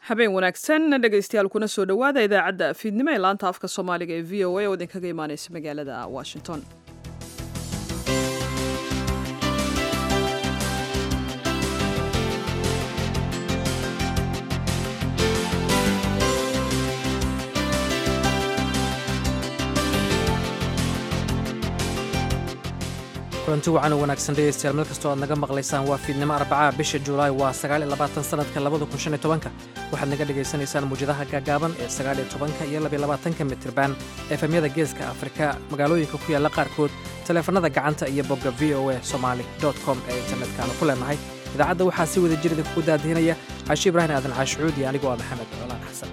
habeen wanaagsan dhegaystayaal kuna soo dhowaada idaacadda fiidnimo ee laanta afka soomaaliga ee v o a oo idinkaga imaaneysa magaalada washington kulanti wacan u wanaagsan dhegaystayaal meel kastoo aad naga maqlaysaan waa fiidnimo arbacaa bisha julaay waa sagaal iyo labaatan sanadka labada kun shan iyo tobanka waxaad naga dhagaysanaysaan muwjadaha gaagaaban ee sagaal iyo tobanka iyo labiyo labaatanka mitriban efemyada geeska afrika magaalooyinka ku yaalla qaarkood taleefanada gacanta iyo bogga v o a somaali com ee internetkaanu ku leenahay idaacadda waxaa si wada jir idinkugu daadihinaya caashi ibraahim aadan caashucuud iyo anigoo ah maxamed colaan xasan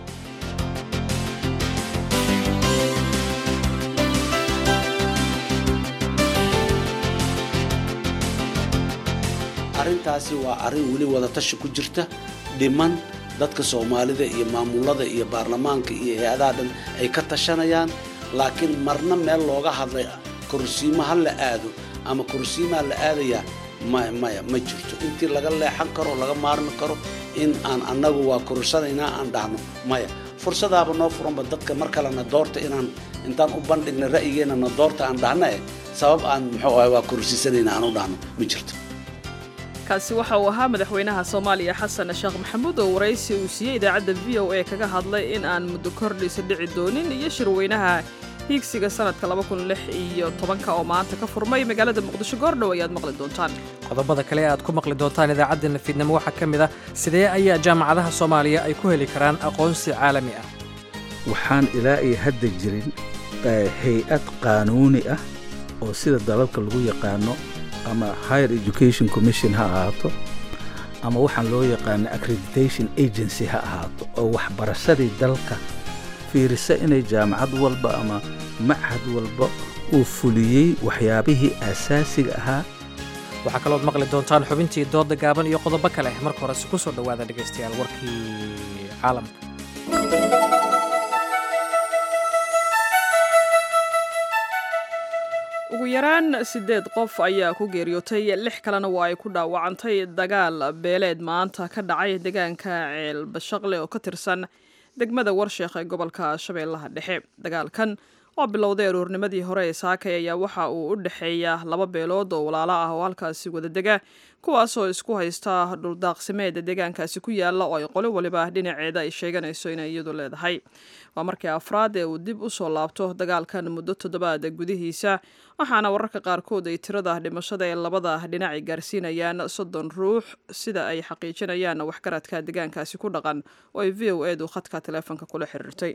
arrintaasi waa arrin weli wadatashi ku jirta dhiman dadka soomaalida iyo maamulada iyo baarlamaanka iyo hay-adaha dhan ay ka tashanayaan laakiin marna meel looga hadlay korsiimo ha la aado ama korsiimaa la aadayaa maya ma jirto intii laga leexan karo laga maarmi karo in aan annagu waa korsanaynaa aan dhahno maya fursadaaba noo furanba dadka mar kalena doorta inaan intaan u bandhigna ra'yigeenna na doorta aan dhahna eh sabab aan muxuu ahay waa korsiisanayna aan u dhahno ma jirto kaasi waxa uu ahaa madaxweynaha soomaaliya xasan sheekh maxamuud oo waraysi uu siiyey idaacadda v o a kaga hadlay in aan muddo kordhisa dhici doonin iyo shirweynaha hiigsiga sanadka iyo tobanka oo maanta ka furmay magaalada muqdisho goordhow ayaad maqli doontaan qodobada kale ee aad ku maqli doontaan idaacaddeena fiidnimo waxaa ka mid ah sidee ayaa jaamacadaha soomaaliya ay ku heli karaan aqoonsi caalami ah waxaan ilaa iyo hadda jirin hay-ad qaanuuni ah oo sida dalalka lagu yaqaano ama higher education commission ha ahaato ama waxaan loo yaqaana accreditation agency ha ahaato oo waxbarashadii dalka fiirisa inay jaamacad walba ama machad walba uu fuliyey waxyaabihii aasaasiga ahaa waxaa kalood maqli doontaan xubintii dooda gaaban iyo qodobo kale marka horese ku soo dhowaada dhegaystayaal warkii caalamka ugu yaraan siddeed qof ayaa ku geeriyootay lix kalena waa ay ku dhaawacantay dagaal beeleed maanta ka dhacay deegaanka ceel bashaqle oo ka tirsan degmada warsheekh ee gobolka shabeellaha dhexe dagaalkan oo bilowday aroornimadii hore ee saakay ayaa waxa uu u dhexeeya laba beelood oo walaalo ah oo halkaasi wadadega kuwaasoo isku haysta dhuldaaqsimeed deegaankaasi ku yaalla oo ay qolo waliba dhinaceeda ay sheeganayso inay iyadu leedahay waa markii afraad ee uu dib u soo laabto dagaalkan muddo toddobaad gudihiisa waxaana wararka qaarkood ay tirada dhimashada ee labada dhinac ay gaarsiinayaan soddon ruux sida ay xaqiijinayaan waxgaradka deegaankaasi ku dhaqan oo ay v o edu khadka taleefonka kula xiriirtay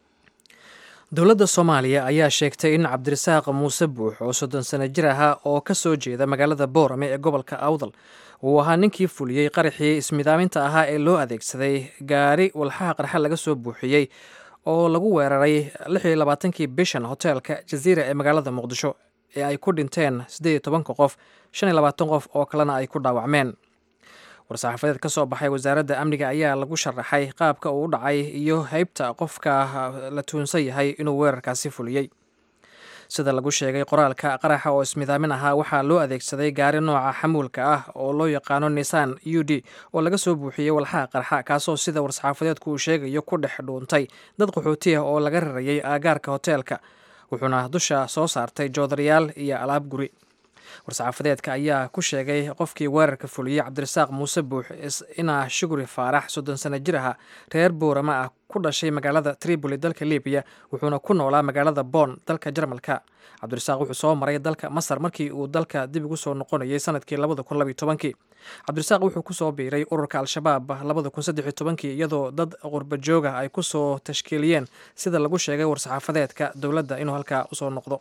dowladda soomaaliya ayaa sheegtay in cabdirasaaq muuse buux oo soddon sano jir ahaa oo ka soo jeeda magaalada boorame ee gobolka awdal uu ahaa ninkii fuliyey qaraxii ismidaaminta ahaa ee loo adeegsaday gaari walxaha qarxa laga soo buuxiyey oo lagu weeraray lixiyo labaatankii bishan hoteelka jaziira ee magaalada muqdisho ee ay ku dhinteen siddeed iyo tobanka qof shan iyo labaatan qof oo kalena ay ku dhaawacmeen war-saxaafadeed ka soo baxay wasaaradda amniga ayaa lagu sharaxay qaabka uu u dhacay iyo heybta qofka la tuunsan yahay inuu weerarkaasi fuliyey sida lagu sheegay qoraalka qaraxa oo ismidaamin ahaa waxaa loo adeegsaday gaari nooca xamuulka ah oo loo yaqaano nisan u d oo laga soo buuxiyey walxaha qarxa kaasoo sida war-saxaafadeedku uu sheegayo ku dhex dhuuntay dad qaxooti ah oo laga rarayay aagaarka hoteelka wuxuuna dusha soo saartay joodarayaal iyo alaab guri war-saxaafadeedka ayaa ku sheegay qofkii weerarka fuliyey cabdirasaaq muuse buux inaa shuguri faarax soddon sano jir aha reer boorama ah ku dhashay magaalada tripoli dalka libiya wuxuuna ku noolaa magaalada boon dalka jarmalka cabdirasaaq wuxuu soo maray dalka masar markii uu dalka dib ugu soo noqonayay sanadkii labada kun labiyo tobankii cabdirasaaq wuxuu kusoo biiray ururka al-shabaab labada kun saddex iyo tobankii iyadoo dad qurba jooga ay kusoo tashkiiliyeen sida lagu sheegay war-saxaafadeedka dowladda inuu halkaa usoo noqdo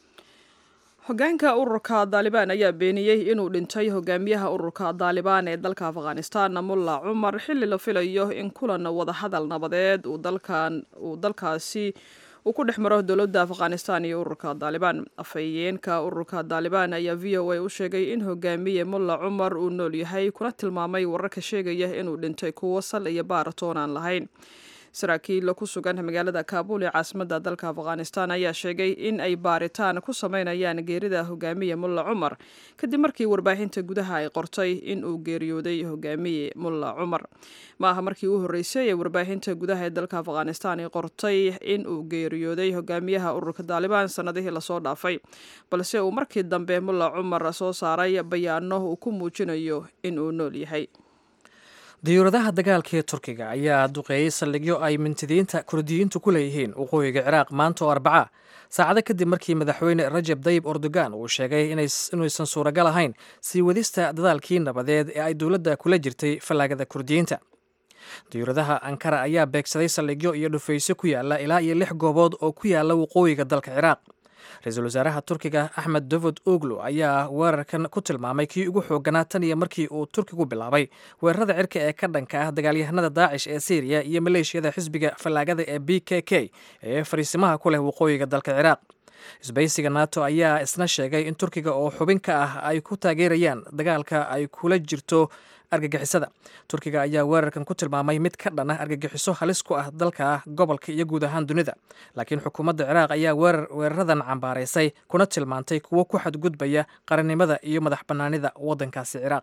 hogaanka ururka daalibaan ayaa beeniyey inuu dhintay hogaamiyaha ururka daalibaan ee dalka afghanistan mulla cumar xilli la filayo in kulan wadahadal nabadeed uu dalkaasi uu ku dhex maro dowladda afghanistan iyo ururka daalibaan afhayeenka ururka daalibaan ayaa v o a u sheegay in hogaamiye mulla cumar uu nool yahay kuna tilmaamay wararka sheegaya inuu dhintay kuwo sal iyo baaratoon aan lahayn saraakiil ku sugan magaalada kaabul ee caasimadda dalka afghanistan ayaa sheegay in ay baaritaan ku sameynayaan geerida hogaamiye mulla cumar kadib markii warbaahinta gudaha ay qortay in uu geeriyooday hogaamiye mulla cumar ma aha markii u horreysay ee warbaahinta gudaha ee dalka afghanistan ay qortay in uu geeriyooday hogaamiyaha ururka daalibaan sannadihii lasoo dhaafay balse uu markii dambe mulla cumar soo saaray bayaano uu ku muujinayo in uu nool yahay diyuuradaha dagaalka ee turkiga ayaa duqeeyey saldhigyo ay mintidiinta kurdiyiintu ku leeyihiin waqooyiga ciraaq maanta oo arbaca saacado kadib markii madaxweyne rajab dayib erdogan uu sheegay inuusan suuragal ahayn sii wadista dadaalkii nabadeed ee ay dowladda kula jirtay fallaagada kurdiyiinta diyuuradaha ankara ayaa beegsaday saldhigyo iyo dhufaysyo ku yaala ilaa iyo lix goobood oo ku yaala waqooyiga dalka ciraaq ra-iisul wasaaraha turkiga axmed davod oglo ayaa weerarkan ku tilmaamay kii ugu xooganaa tan iyo markii uu turkigu bilaabay weerarada cirka ee ka dhanka ah dagaalyahanada daacish ee syriya iyo maleeshiyada xisbiga fallaagada ee b k k ee fariisimaha ku leh waqooyiga dalka ciraaq isbaysiga nato ayaa isna sheegay in turkiga oo xubin ka ah ay ku taageerayaan dagaalka ay kula jirto argagixisada turkiga ayaa weerarkan ku tilmaamay mid ka dhan ah argagixiso halis ku ah dalka gobolka iyo guud ahaan dunida laakiin xukuumadda ciraaq ayaa weeraradan cambaaraysay kuna tilmaantay kuwo ku xadgudbaya qarannimada iyo madax bannaanida waddankaasi ciraaq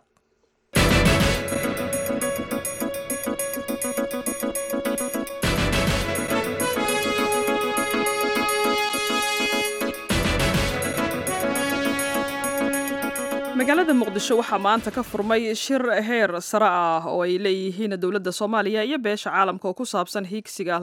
magaalada muqdisho waxaa maanta ka furmay shir heer sare ah oo ay leeyihiin dowladda soomaaliya iyo beesha caalamka oo ku saabsan hiigsiga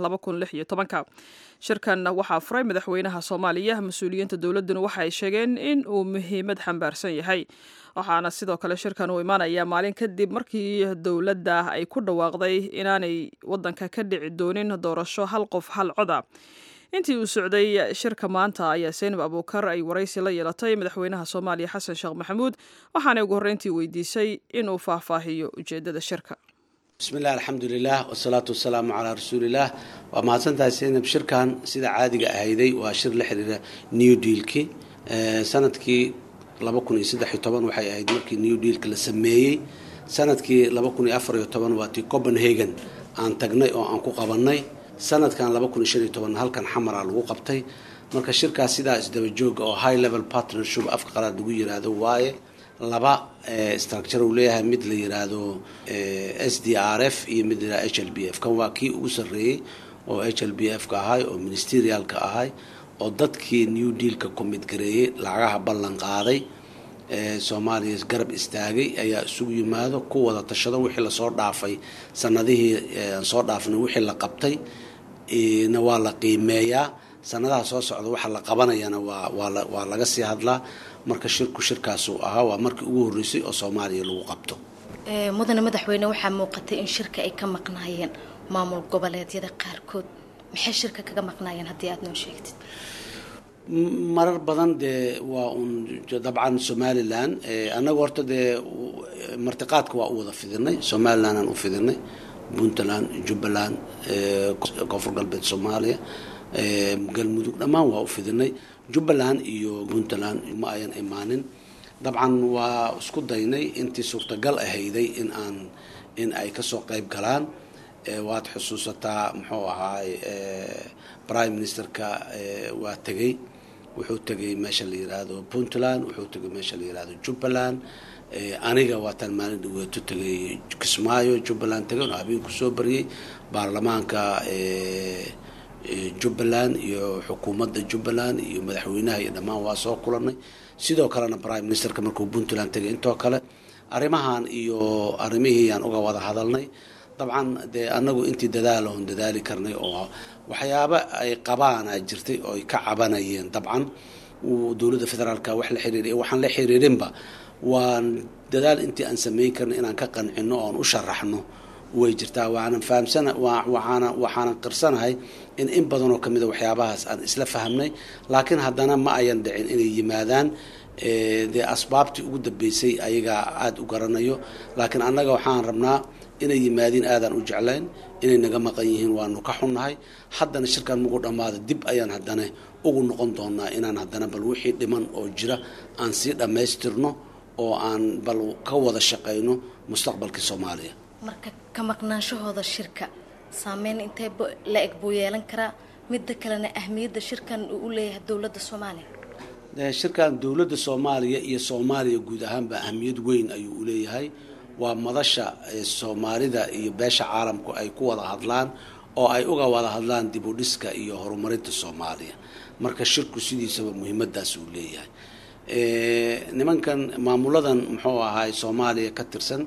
shirkan waxaa furay madaxweynaha soomaaliya mas-uuliyiinta dowladduna waxa ay sheegeen in uu muhiimad xambaarsan yahay waxaana sidoo kale shirkan uu imaanaya maalin kadib markii dowladda ay ku dhawaaqday inaanay waddanka ka dhici doonin doorasho hal qof hal coda intii uu socday shirka maanta ayaa seynab abuukar ay waraysi la yeelatay madaxweynaha soomaaliya xasan sheekh maxamuud waxaanay ugu horreyntii weydiisay inuu faahfaahiyo ujeeddada shirka bismillahi alxamdulilah wasalaatu wasalaamu calaa rasuulilah waa mahadsantahay seynab shirkan sida caadiga ahayday waa shir la xiriira new dealki sanadkii laba kun iyo saddex iyo toban waxay ahayd markii new dealka la sameeyey sanadkii laba kun iyo afar iyo toban waa tii copenhagen aan tagnay oo aan ku qabanay sanadkan laba kun iyo shan iyo toban halkan xamara lagu qabtay marka shirkaas sidaa isdaba jooga oo high level partnership afka qalaad lagu yiraahdo waaye laba structure uu leeyahay mid la yiraahdo s d r f iyo mid la h l b f kan waa kii ugu sarreeyey oo h l b f ka ahay oo ministerialka ahay oo dadkii new dealka commit gareeyey lacagaha ballan qaaday soomaaliya garab istaagay ayaa isugu yimaado ku wada tashado wixii lasoo dhaafay sanadihii aan soo dhaafnay wixii la qabtay na waa la qiimeeyaa sanadaha soo socda waxa la qabanayana waa waa laga sii hadlaa marka shirku shirkaasuu ahaa waa markii ugu horreysay oo soomaaliya lagu qabto mudane madaxweyne waxaa muuqatay in shirka ay ka maqnaayeen maamul goboleedyada qaarkood maxay shirka kaga maqnaayeen haddii aada noo sheegtid marar badan dee waa un dabcan somalilan annaga horta dee martiqaadka waa u wada fidinay somaliland aan u fidinay puntland jubbaland koonfur galbeed soomaaliya galmudug dhammaan waa u fidinay jubbaland iyo puntland ma ayan imaanin dabcan waa isku daynay intii suurtagal ahayday in aan in ay kasoo qayb galaan waad xusuusataa muxuu ahaay prime ministerka waa tegey wuxuu tegay meesha la yiraahdo puntland wuxuu tegay meesha la yirahdo jubbaland aniga waataan maalin dhaweeto tegay kismaayo jubbaland tegay oo habeen kusoo bariyey baarlamaanka jubbaland iyo xukuumadda jubbaland iyo madaxweynaha iyo dhammaan waa soo kulanay sidoo kalena prime ministerka markuu puntland tegay intoo kale arrimahan iyo arrimihii yaan uga wada hadalnay dabcan dee anagu intii dadaaloon dadaali karnay oo waxyaaba ay qabaana jirtay oo ay ka cabanayeen dabcan dowladda federaalka wax la xiriiriy waxaan la xiriirinba waan dadaal intii aan samayn karnay inaan ka qancino oon u sharaxno way jirtaa waanan fahamsana waxaana waxaanan qirsanahay in in badanoo ka mida waxyaabahaas aan isla fahamnay laakiin haddana ma ayan dhicin inay yimaadaan dee asbaabtii ugu dambeysay ayagaa aada u garanayo laakiin annaga waxaan rabnaa inay yimaadiin aadaan u jeclayn inay naga maqan yihiin waanu ka xunnahay haddana shirkan mugu dhammaada dib ayaan haddana ugu noqon doonaa inaan haddana bal wixii dhiman oo jira aan sii dhammaystirno oo aan bal ka wada shaqayno mustaqbalkii soomaaliya marka ka maqnaanshahooda shirka saameyn intee la eg buu yeelan karaa midda kalena ahmiyadda shirkan uu u leeyahay dowladda soomaaliya shirkan dowladda soomaaliya iyo soomaaliya guud ahaanba ahmiyad weyn ayuu u leeyahay waa madasha soomaalida iyo beesha caalamku ay ku wada hadlaan oo ay uga wada hadlaan dib u dhiska iyo horumarinta soomaaliya marka shirku sidiisaba muhiimadaas uu leeyahay nimankan maamuladan muxuu ahaay soomaaliya ka tirsan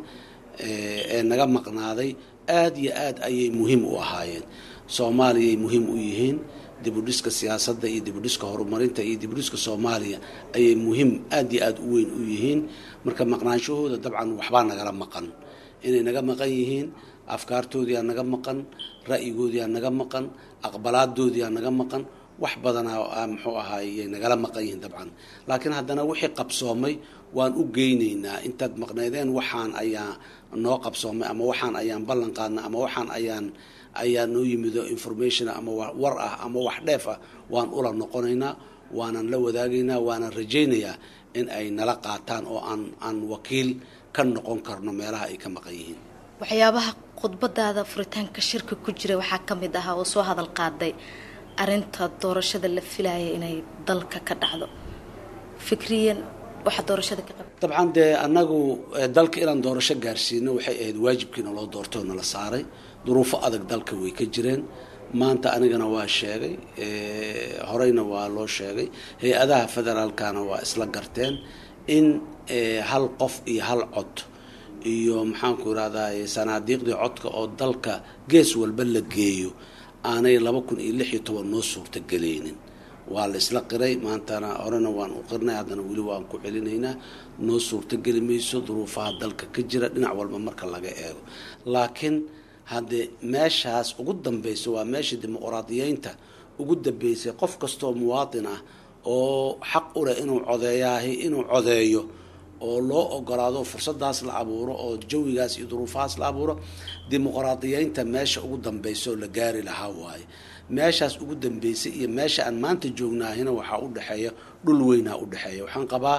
ee naga maqnaaday aada iyo aad ayay muhiim u ahaayeen soomaaliyay muhiim u yihiin dibudhiska siyaasadda iyo dibudhiska horumarinta iyo dibudhiska soomaaliya ayay muhiim aada iyo aada u weyn u yihiin marka maqnaanshahooda dabcan waxbaa nagala maqan inay naga maqan yihiin afkaartoodiyaa naga maqan ra'yigoodiyaa naga maqan aqbalaadoodiyaa naga maqan wax badanaa muxuu ahaayey nagala maqan yihiin dabcan laakiin haddana wixii qabsoomay waan u geynaynaa intaad maqnaydeen waxaan ayaa noo qabsoomay ama waxaan ayaan ballan qaadnay ama waxaan ayaan ayaa noo yimido information ama war ah ama wax dheef ah waan ula noqonaynaa waanan la wadaagaynaa waanan rajaynayaa in ay nala qaataan oo aan aan wakiil ka noqon karno meelaha ay ka maqan yihiin waxyaabaha khudbadaada furitaanka shirka ku jira waxaa ka mid ahaa oo soo hadal qaaday arinta doorashada la filaya inay dalka ka dhacdo fikriyan waxa doorashada ka qaba dabcan dee annagu dalka inaan doorasho gaarsiino waxay ahayd waajibkiina loo doortay oo nala saaray duruufo adag dalka way ka jireen maanta anigana waa sheegay horeyna waa loo sheegay hay-adaha federaalkana waa isla garteen in hal qof iyo hal cod iyo maxaanku irahdaa sanaadiiqdii codka oo dalka gees walba la geeyo aanay laba kun iyo lix iyo toban noo suurtagelaynin waa la isla qiray maantana horena waan u qirnay haddana weli waan ku celinaynaa noo suurtogeli mayso duruufaha dalka ka jira dhinac walba marka laga eego laakiin haddee meeshaas ugu dambeysa waa meesha dimuqraadiyeynta ugu dambeysay qof kastoo muwaatin ah oo xaq u leh inuu codeeyaahi inuu codeeyo oo loo ogolaado fursadaas la abuuro oo jawigaas iyo duruufahaas la abuuro dimuqraadiyeynta meesha ugu dambeysa oo la gaari lahaa waaye meeshaas ugu dambeysay iyo meesha aan maanta joognaahina waxaa u dhexeeya dhul weynaa u dhexeeya waxaan qabaa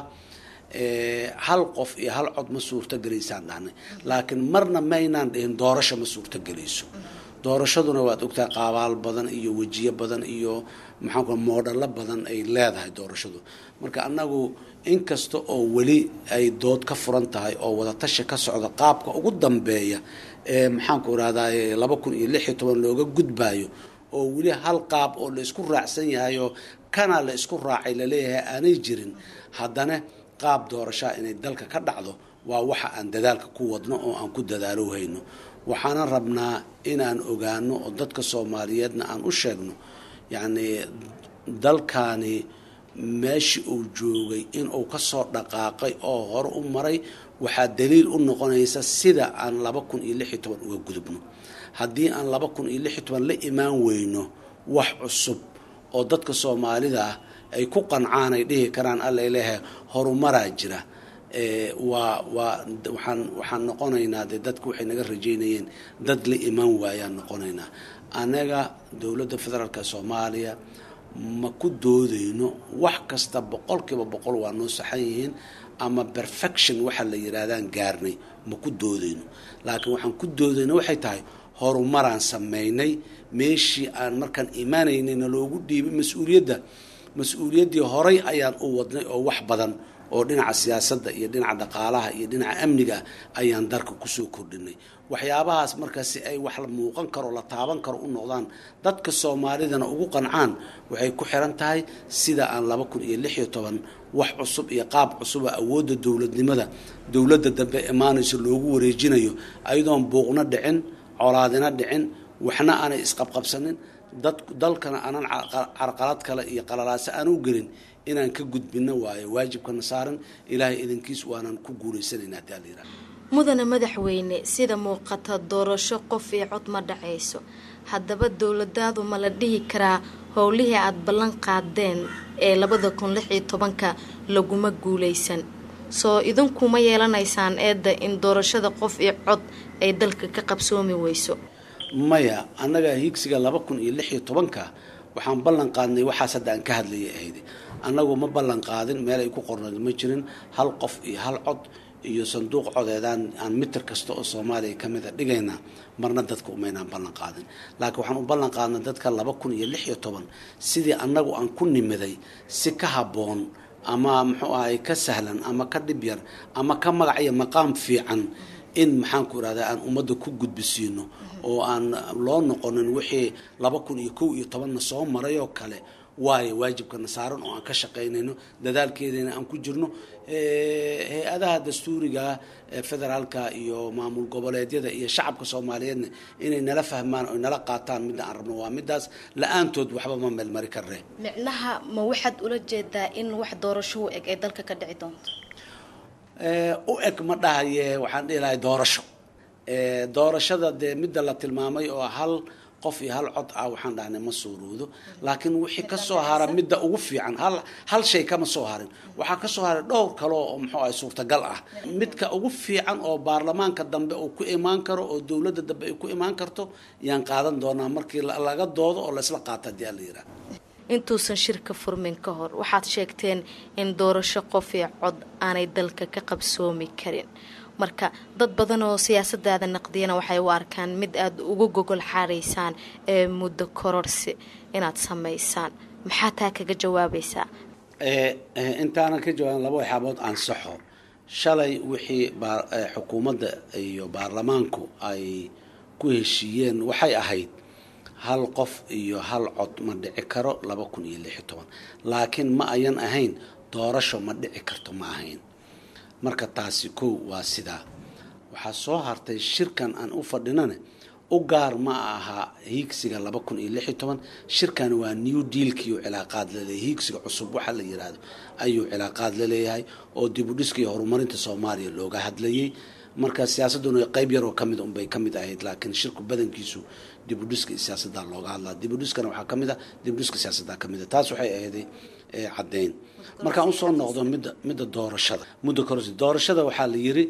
hal qof iyo hal cod ma suurtogelaysaan dhahnay laakiin marna maynaan dhihin doorasho ma suurtogelayso doorashaduna waad ogtahay qaabaal badan iyo wejiyo badan iyo maxaanku moodhallo badan ay leedahay doorashadu marka annagu inkasta oo weli ay dood ka furan tahay oo wadatashi ka socda qaabka ugu dambeeya ee maxaanku irahdaa laba kun iyo lix iyo toban looga gudbaayo oo weli hal qaab oo la isku raacsan yahay oo kana la isku raacay laleeyahay aanay jirin haddana qaab doorashaa inay dalka ka dhacdo waa waxa aan dadaalka ku wadno oo aan ku dadaalowhayno waxaana rabnaa inaan ogaano oo dadka soomaaliyeedna aan u sheegno yacnii dalkaani meeshii uu joogay inuu kasoo dhaqaaqay oo hore u maray waxaa daliil u noqonaysa sida aan laba kun iyo lix iyo toban uga gudubno haddii aan laba kun iyo lix iyo toban la imaan weyno wax cusub oo dadka soomaalida ah ay ku qancaan ay dhihi karaan alla leeyahay horumaraa jira waa waa waxaan waxaan noqonaynaa dee dadku waxay naga rajeynayeen dad la imaan waayaan noqonaynaa anaga dowladda federaalka soomaaliya ma ku doodayno wax kasta boqolkiiba boqol waa noo saxan yihiin ama perfection waxa la yidhaahdaan gaarnay ma ku doodayno laakiin waxaan ku doodayno waxay tahay horumaraan sameynay meeshii aan markaan imaanaynayna loogu dhiibay mas-uuliyadda mas-uuliyaddii horay ayaan u wadnay oo wax badan oo dhinaca siyaasadda iyo dhinaca dhaqaalaha iyo dhinaca amniga ayaan darka kusoo kordhinay waxyaabahaas markaas si ay wax la muuqan karo la taaban karo u noqdaan dadka soomaalidana ugu qancaan waxay ku xiran tahay sida aan laba kun iyo lix iyo toban wax cusub iyo qaab cusuba awoodda dowladnimada dowladda dambe imaanayso loogu wareejinayo ayadoon buuqna dhicin colaadina dhicin waxna aanay isqabqabsanin dad dalkana aanan carqalad kale iyo qalalaase aan u gelin inaan ka gudbino waayo waajibkana saaran ilaahay idinkiis waanan ku guulaysanayna haddii ala yihahdo mudane madaxweyne sida muuqata doorasho qof iyo cod ma dhacayso haddaba dowladaadu ma la dhihi karaa howlihii aada ballan qaadeen ee labada kun lix iyo tobanka laguma guulaysan soo idinkuma yeelanaysaan eedda in doorashada qof iyo cod ay dalka ka qabsoomi weyso maya annaga hiigsiga laba kun iyo lix iyo tobanka waxaan ballan qaadnay waxaas hadda aan ka hadlayay ahayd annagu ma ballan qaadin meel ay ku qornayd ma jirin hal qof iyo hal cod iyo sanduuq codeedaan aan mitir kasta oo soomaaliya ka mida dhigaynaa marna dadka umaynaan ballan qaadin laakiin waxaan u ballan qaadnay dadka laba kun iyo lix iyo toban sidii annagu aan ku nimiday si ka habboon ama muxuu ahay ka sahlan ama ka dhib yar ama ka magac iyo maqaam fiican in maxaanku irahdaa aan ummadda ku gudbisiino oo aan loo noqonin wixii laba kun iyo kow iyo tobanna soo maray oo kale waayo waajibkana saaran oo aan ka shaqaynayno dadaalkeedana aan ku jirno hay-adaha dastuuriga federaalka iyo maamul goboleedyada iyo shacabka soomaaliyeedna inay nala fahmaan oy nala qaataan midda aan rabno waa midaas la-aantood waxba ma meelmari karre micnaha ma waxaad ula jeedaa in wax doorasho u eg ay dalka ka dhici doonto u eg ma dhahaye waxaan dhihi lahay doorasho doorashada dee midda la tilmaamay oo hal qof iyo hal cod ah waxaan dhahnay ma suuroodo laakiin wixii kasoo hara midda ugu fiican hal hal shay kama soo harin waxaa kasoo haray dhowr kale oo muxuu ahay suurtagal ah midka ugu fiican oo baarlamaanka dambe uu ku imaan karo oo dowladda dambe ay ku imaan karto yaan qaadan doonaa markii laga doodo oo laysla qaato haddii ala yidhaha intuusan shirka furmin ka hor waxaad sheegteen in doorasho qof iyo cod aanay dalka ka qabsoomi karin marka dad badan oo siyaasadaada naqdiyana waxay u arkaan mid aada ugu gogol xaaraysaan ee muddo kororsi inaad samaysaan maxaa taa kaga jawaabaysaa intaanan ka jawaabin laba waxyaabood ansaxo shalay wixii xukuumadda iyo baarlamaanku ay ku heshiiyeen waxay ahayd hal qof iyo hal cod ma dhici karo laba kun iyo lix iyo toban laakiin ma ayan ahayn doorasho ma dhici karto ma ahayn marka taasi kow waa sidaa waxaa soo hartay shirkan aan u fadhinane u gaar ma aha hiigsiga laba kun iyo lix iyo toban shirkan waa new dealkiiu cilaaqaad laleeyahay hiigsiga cusub waxa la yiraahdo ayuu cilaaqaad laleeyahay oo dib u dhiska iyo horumarinta soomaaliya looga hadlayay marka siyaasaduna qeyb yaroo kamid unbay kamid ahayd laakiin shirku badankiisu dib u dhiska iyo siyaasadda looga hadlaa dib u dhiskana waxaa kamid a dib u dhiska siyaasadda kamid a taas waxay ahayday caddeyn markaan usoo noqdo midda midda doorashada muddo kororsi doorashada waxaa la yiri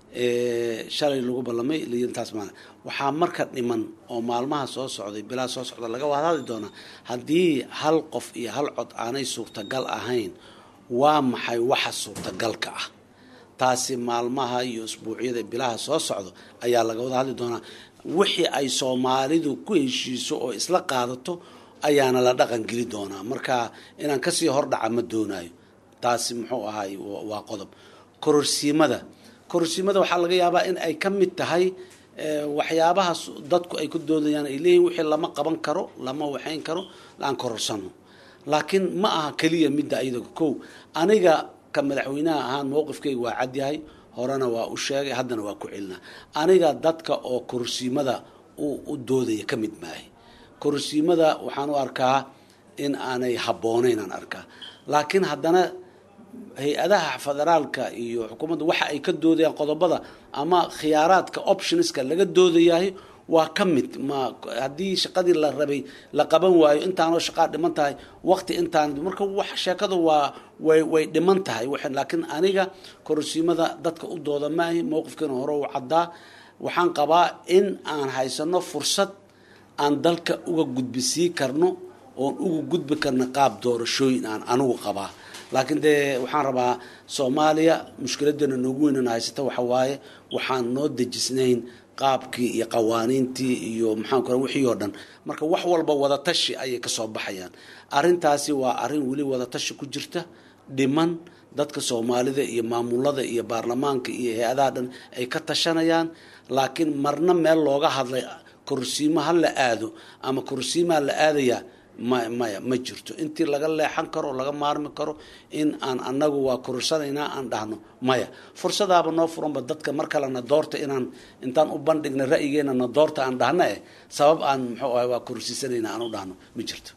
shalay lagu ballamay layiri taas maana waxaa marka dhiman oo maalmaha soo socday bilaa soo socda laga wada hadli doonaa haddii hal qof iyo hal cod aanay suurtagal ahayn waa maxay waxa suurtagalka ah taasi maalmaha iyo isbuucyada bilaha soo socdo ayaa laga wada hadli doonaa wixii ay soomaalidu ku heshiiso oo isla qaadato ayaana la dhaqan geli doonaa marka inaan kasii hordhaca ma doonayo taasi muxuu ahay waa qodob kororsiimada kororsiimada waxaa laga yaabaa in ay ka mid tahay waxyaabaha dadku ay ku doodayaan ay leeyihin wixii lama qaban karo lama waxayn karo aan kororsano laakiin ma aha keliya midda iyada kow aniga ka madaxweynaha ahaan mowqifkayga waa cadyahay horena waa u sheegay haddana waa ku celinaa aniga dadka oo kororsiimada u doodaya ka mid maahay kororsiimada waxaan u arkaa in aanay habboonayn aan arkaa laakiin haddana hay-adaha federaalka iyo xukuumadda waxa ay ka doodayaan qodobada ama khiyaaraadka optionska laga doodayahay waa ka mid ma haddii shaqadii la rabay la qaban waayo intaanoo shaqaa dhiman tahay waqti intaan marka wax sheekadu waa way way dhiman tahay laakiin aniga kororsiimada dadka u dooda maahi mowqifkiina hore u caddaa waxaan qabaa in aan haysano fursad aan dalka uga gudbisii karno oon uga gudbi karno qaab doorashooyin aan anigu qabaa laakiin dee waxaan rabaa soomaaliya mushkiladeena noogu weynana haysata waxa waaye waxaan noo dejisnayn qaabkii iyo qawaaniintii iyo maxaanku ra wixii oo dhan marka wax walba wadatashi ayay kasoo baxayaan arrintaasi waa arrin weli wadatashi ku jirta dhiman dadka soomaalida iyo maamulada iyo baarlamaanka iyo hay-adaha dhan ay ka tashanayaan laakiin marna meel looga hadlay korsiimo ha la aado ama korsiimaa la aadayaa ma maya ma jirto intii laga leexan karo laga maarmi karo in aan anagu waa korursanaynaa aan dhahno maya fursadaaba noo furanba dadka mar kalena doorta inaan intaan u bandhigna ra'yigeena na doorta aan dhahno eh sabab aan muxuu ahay waa kororsiisanayna aan u dhahno ma jirto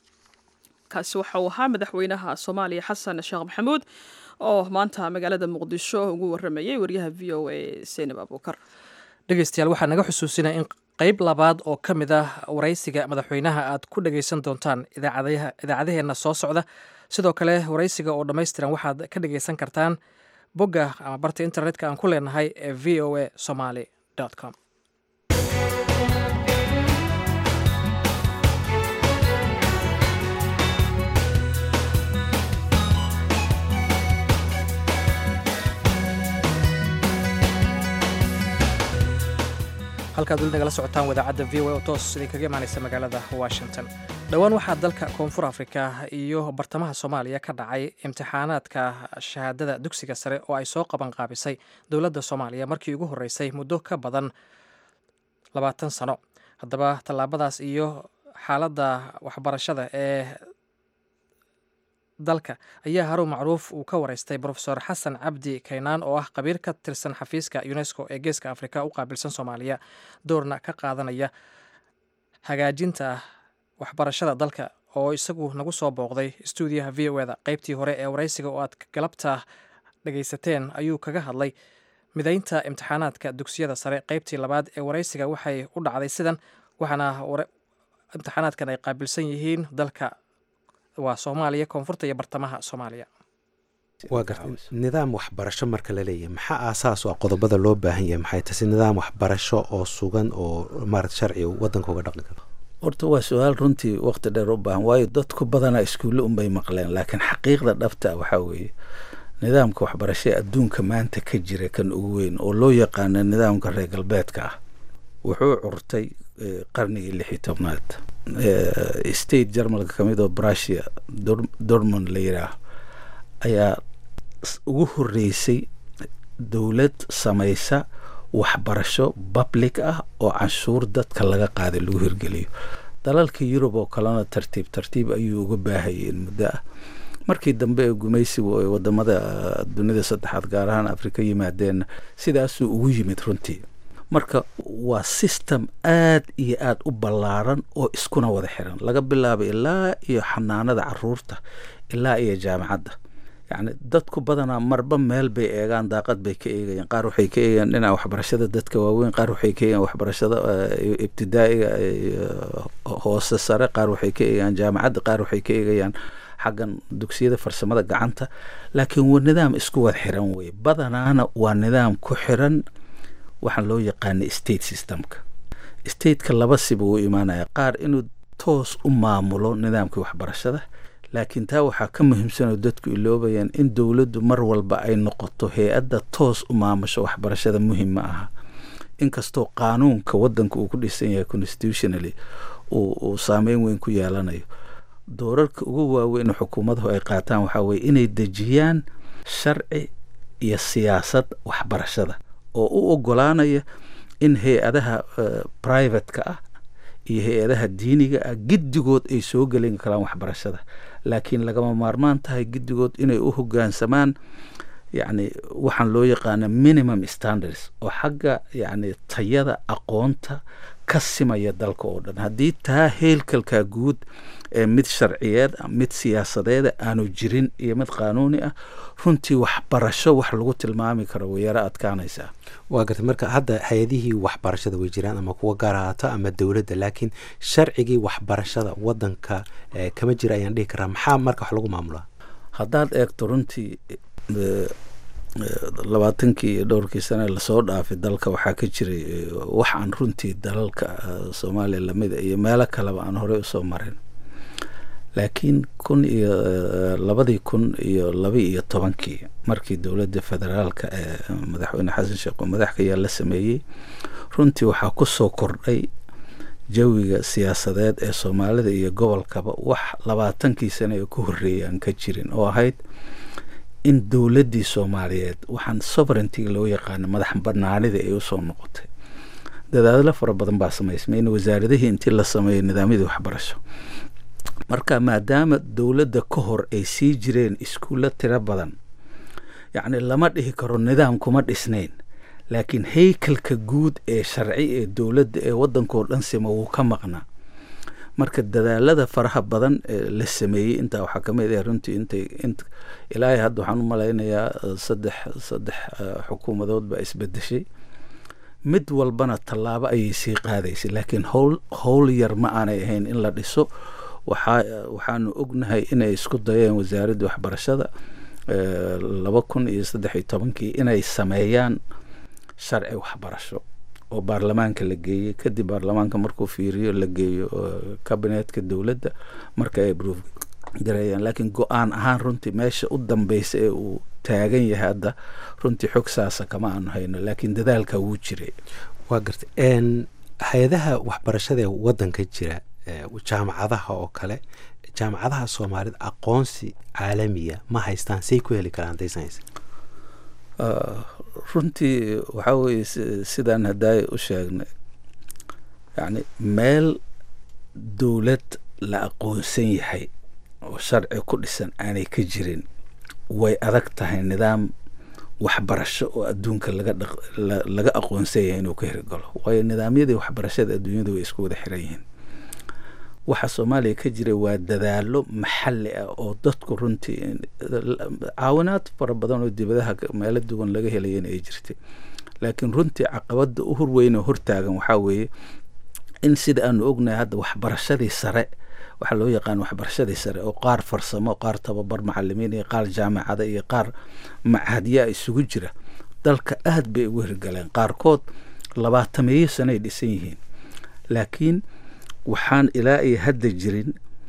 kaasi waxa uu ahaa madaxweynaha soomaaliya xasan sheekh maxamuud oo maanta magaalada muqdisho ugu waramayay waryaha v o a seenab abuukar dhegeystayaal waxaa naga xusuusinaya in qayb labaad oo ka mid ah waraysiga madaxweynaha aad ku dhagaysan doontaan idaacadaheenna soo socda sidoo kale waraysiga oo dhammaystiran waxaad ka dhagaysan kartaan bogga ama barta internetka aan ku leenahay ee v o a somaly com halkaad weli nagala socotaan wadaacadda v o oo toos idinkaga imaanaysa magaalada washington dhowaan waxaa dalka koonfur afrika iyo bartamaha soomaaliya ka dhacay imtixaanaadka shahaadada dugsiga sare oo ay soo qaban qaabisay dowladda soomaaliya markii ugu horreysay muddo ka badan labaatan sano haddaba tallaabadaas iyo xaaladda waxbarashada ee dalka ayaa haruun macruuf uu ka wareystay brofesor xasan cabdi kaynaan oo ah qabiir ka tirsan xafiiska unesco ee geeska afrika u qaabilsan soomaaliya doorna ka qaadanaya hagaajinta waxbarashada dalka oo isagu nagu soo booqday stuudiyaha v o eda qeybtii hore ee waraysiga oo aad galabta dhagaysateen ayuu kaga hadlay midaynta imtixaanaadka dugsiyada sare qeybtii labaad ee waraysiga waxay u dhacday sidan waxaana imtixaanaadkan ay qaabilsan yihiin dalka waa soomaaliya koonfurta iyo bartamaha soomaaliya waa gartay nidaam waxbarasho marka la leeyahay maxaa aasaas oo qodobada loo baahan yahay maxay tase nidaam waxbarasho oo sugan oo maarata sharciga wadanka uga dhaqmi karo horta waa su-aal runtii waqti dheer u baahan waayo dadku badanaa iskuulle unbay maqleen laakiin xaqiiqda dhabta waxaa weeye nidaamka waxbarasho ee adduunka maanta ka jira kan ugu weyn oo loo yaqaano nidaamka reer galbeedka ah wuxuu curtay qarnigii lix iyo tobnaad state jarmalka kamid oo brusia dormond la yidhaah ayaa ugu horeysay dowlad samaysa waxbarasho public ah oo canshuur dadka laga qaaday lagu hirgeliyo dalalka yurub oo kalena tartiib tartiib ayuu uga baahayeen muddo ah markii dambe ee gumaysigu ay wadamada dunida saddexaad gaar ahaan afrika yimaadeen sidaasuu ugu yimid runtii marka waa system aad iyo aad u ballaaran oo iskuna wada xiran laga bilaabo ilaa iyo xanaanada caruurta ilaa iyo jaamacadda yacni dadku badanaa marba meel bay eegaan daaqad bay ka eegayaan qaar waxay ka eegayaan dhinaca waxbarashada dadka waaweyn qaar waxay ka eegayaan waxbarashada ibtidaa'iga hoose sare qaar waxay ka eegayaan jaamacadda qaar waxay ka eegayaan xaggan dugsiyada farsamada gacanta laakiin waa nidaam isku wada xiran weye badanaana waa nidaam ku xiran waxaan loo yaqaana state systemka stateka laba siba uu imaanaya qaar inuu toos u maamulo nidaamkii waxbarashada laakiin taa waxaa ka muhiimsanoo dadku iloobayaan in dowladdu mar walba ay noqoto hay-adda toos u maamusho waxbarashada muhim ma aha inkastoo qaanuunka wadanka uu ku dhisan yahay constitutionally uu saameyn weyn ku yeelanayo doorarka ugu waaweyn xukuumaduhu ay qaataan waxaa weye inay dejiyaan sharci iyo siyaasad waxbarashada oo u ogolaanaya in hay-adaha privatka ah iyo hay-adaha diiniga ah giddigood ay soo gelin karaan waxbarashada laakiin lagama maarmaan tahay giddigood inay u hogaansamaan yacni waxaan loo yaqaana minimum standards oo xagga yacni tayada aqoonta ka simaya dalka oo dhan haddii taa heelkalkaa guud ee mid sharciyeed mid siyaasadeeda aanu jirin iyo mid qaanuuni ah runtii waxbarasho wax lagu tilmaami karo way yaro adkaanaysaa waa gartay marka hadda hay-adihii waxbarashada way jiraan ama kuwa gaar ahaato ama dowladda laakiin sharcigii waxbarashada wadanka kama jira ayaan dhihi karaa maxaa marka wax lagu maamulaa haddaad eegto runtii labaatankii iyo dhowrkii sane lasoo dhaafay dalka waxaa ka jiray wax aan runtii dalalka soomaaliya lamida iyo meelo kaleba aan horey usoo marin laakiin kun iyo labadii kun iyo laba iyo tobankii markii dowladda federaalka ee madaxweyne xasan sheekh oo madaxka yaa la sameeyey runtii waxaa kusoo kordhay jawiga siyaasadeed ee soomaalida iyo gobolkaba wax labaatankii sane ee ku horreeyay aan ka jirin oo ahayd in dowladdii soomaaliyeed waxaan sovereigntiga loo yaqaano madax banaanida ay usoo noqotay dadaadlo fara badan baa samaysmay in wasaaradihii intii la sameeyo nidaamyadii waxbarasho marka maadaama dowladda ka hor ay sii jireen iskuulla tiro badan yacni lama dhihi karo nidaam kuma dhisnayn laakiin haykalka guud ee sharci ee dowladda ee waddankao dhan sima wuu ka maqnaa marka dadaalada faraha badan ee la sameeyey intaa waxaa kamid ah runtii intay int ilaahay hadda waxaan u malaynayaa saddex saddex xukuumadood baa isbedeshay mid walbana tallaabo ayay sii qaadaysay laakiin howl howl yar ma aanay ahayn in la dhiso waxaa waxaanu ognahay inay isku dayeen wasaaradda waxbarashada laba kun iyo saddex iyo tobankii inay sameeyaan sharci waxbarasho oo baarlamaanka la geeyey kadib baarlamaanka markuu fiiriyo la geeyo kabineetka dowladda marka ay broof gareeyaan laakiin go-aan ahaan runtii meesha u dambeysa ee uu taagan yahay hadda runtii xog saasa kama aanu hayno laakiin dadaalka wuu jiray waa garta hay-adaha waxbarashada ee wadanka jira jaamacadaha oo kale jaamacadaha soomaalida aqoonsi caalamiya ma haystaan say ku heli karaan daysanaysa runtii waxaa weeye sidaan haddaay u sheegnay yacni meel dowlad la aqoonsan yahay oo sharci ku dhisan aanay ka jirin way adag tahay nidaam waxbarasho oo adduunka laga dhaq laga aqoonsan yahay inuu ka hirgalo waayo nidaamyadii waxbarashada adduunyada way isku wada xiran yihiin waxa soomaaliya ka jira waa dadaalo maxalli ah oo dadku runtii caawinaad fara badan oo dibadaha meelo duwan laga helayana ay jirtay laakiin runtii caqabada u horweyn oo hortaagan waxaa weeye in sida aanu ognahay hadda waxbarashadii sare waxaa loo yaqaan waxbarashadii sare oo qaar farsamo qaar tababar macalimiin iyo qaar jaamacada iyo qaar machadyaa isugu jira dalka aad bay ugu hirgaleen qaarkood labaatameeyo sanoay dhisan yihiin laakiin waxaan ilaa iyo hadda jirin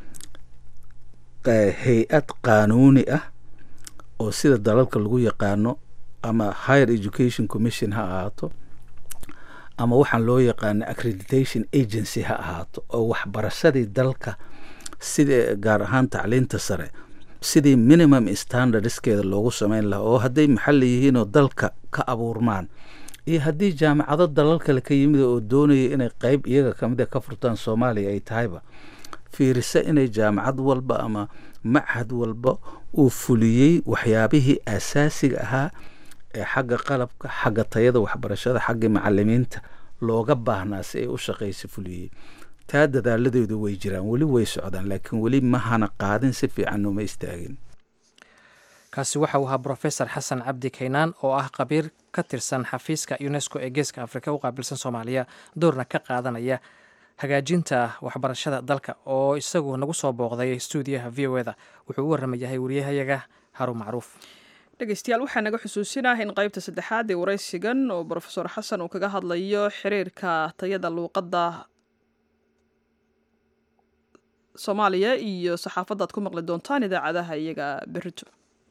hay-ad qaanuuni ah oo sida dalalka lagu yaqaano ama higher education commission ha ahaato ama waxaan loo yaqaano accreditation agency ha ahaato oo waxbarashadii dalka sida gaar ahaan tacliinta sare sidii minimum standardskeeda loogu sameyn lahaa oo hadday maxalli yihiinoo dalka ka abuurmaan iyo haddii jaamacado dalal kale ka yimid oo doonaya inay qeyb iyaga kamida ka furtaan soomaaliya ay tahayba fiirisa inay jaamacad walba ama machad walba uu fuliyey waxyaabihii asaasiga ahaa ee xagga qalabka xagga tayada waxbarashada xagga macalimiinta looga baahnaa si ay u shaqaysa fuliyey taa dadaaladeedu way jiraan weli way socdaan laakiin weli mahana qaadin si fiican uma istaagin kaasi waxa uu ahaa brofesor xasan cabdi kaynaan oo ah khabiir ka tirsan xafiiska unesco ee geeska afrika u qaabilsan soomaaliya doorna ka qaadanaya hagaajinta waxbarashada dalka oo isagu nagu soo booqday stuudiyaha v o eda wuxuu u waramayahay wariyahayaga haruun macruuf dhegeystayaal waxaa naga xusuusinah in qeybta saddexaad ee waraysigan oo brofesor xasan uu kaga hadlayo xiriirka tayada luuqadda soomaaliya iyo saxaafaddaad ku maqli doontaan idaacadaha iyaga berito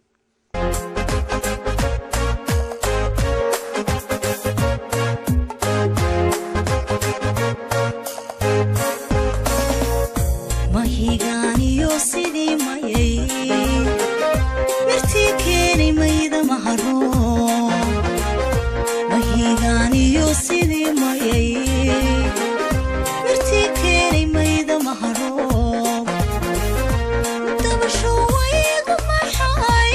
mahigaaniyo sidii mayay mirtii keeni mayda maharo mahigaaniyo sidii mayay mirtii keeni mayda maharo dabasho waygu maxay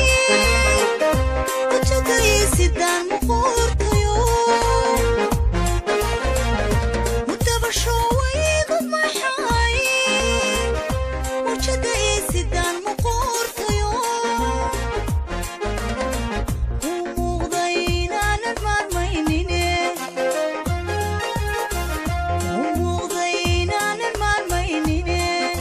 kujagaysidaan muquurtayo dabasho waygu maxay wajada isidaan muquurtayo uu muuqday inaanan maarmaynine uu muuqday inaanan maarmaynine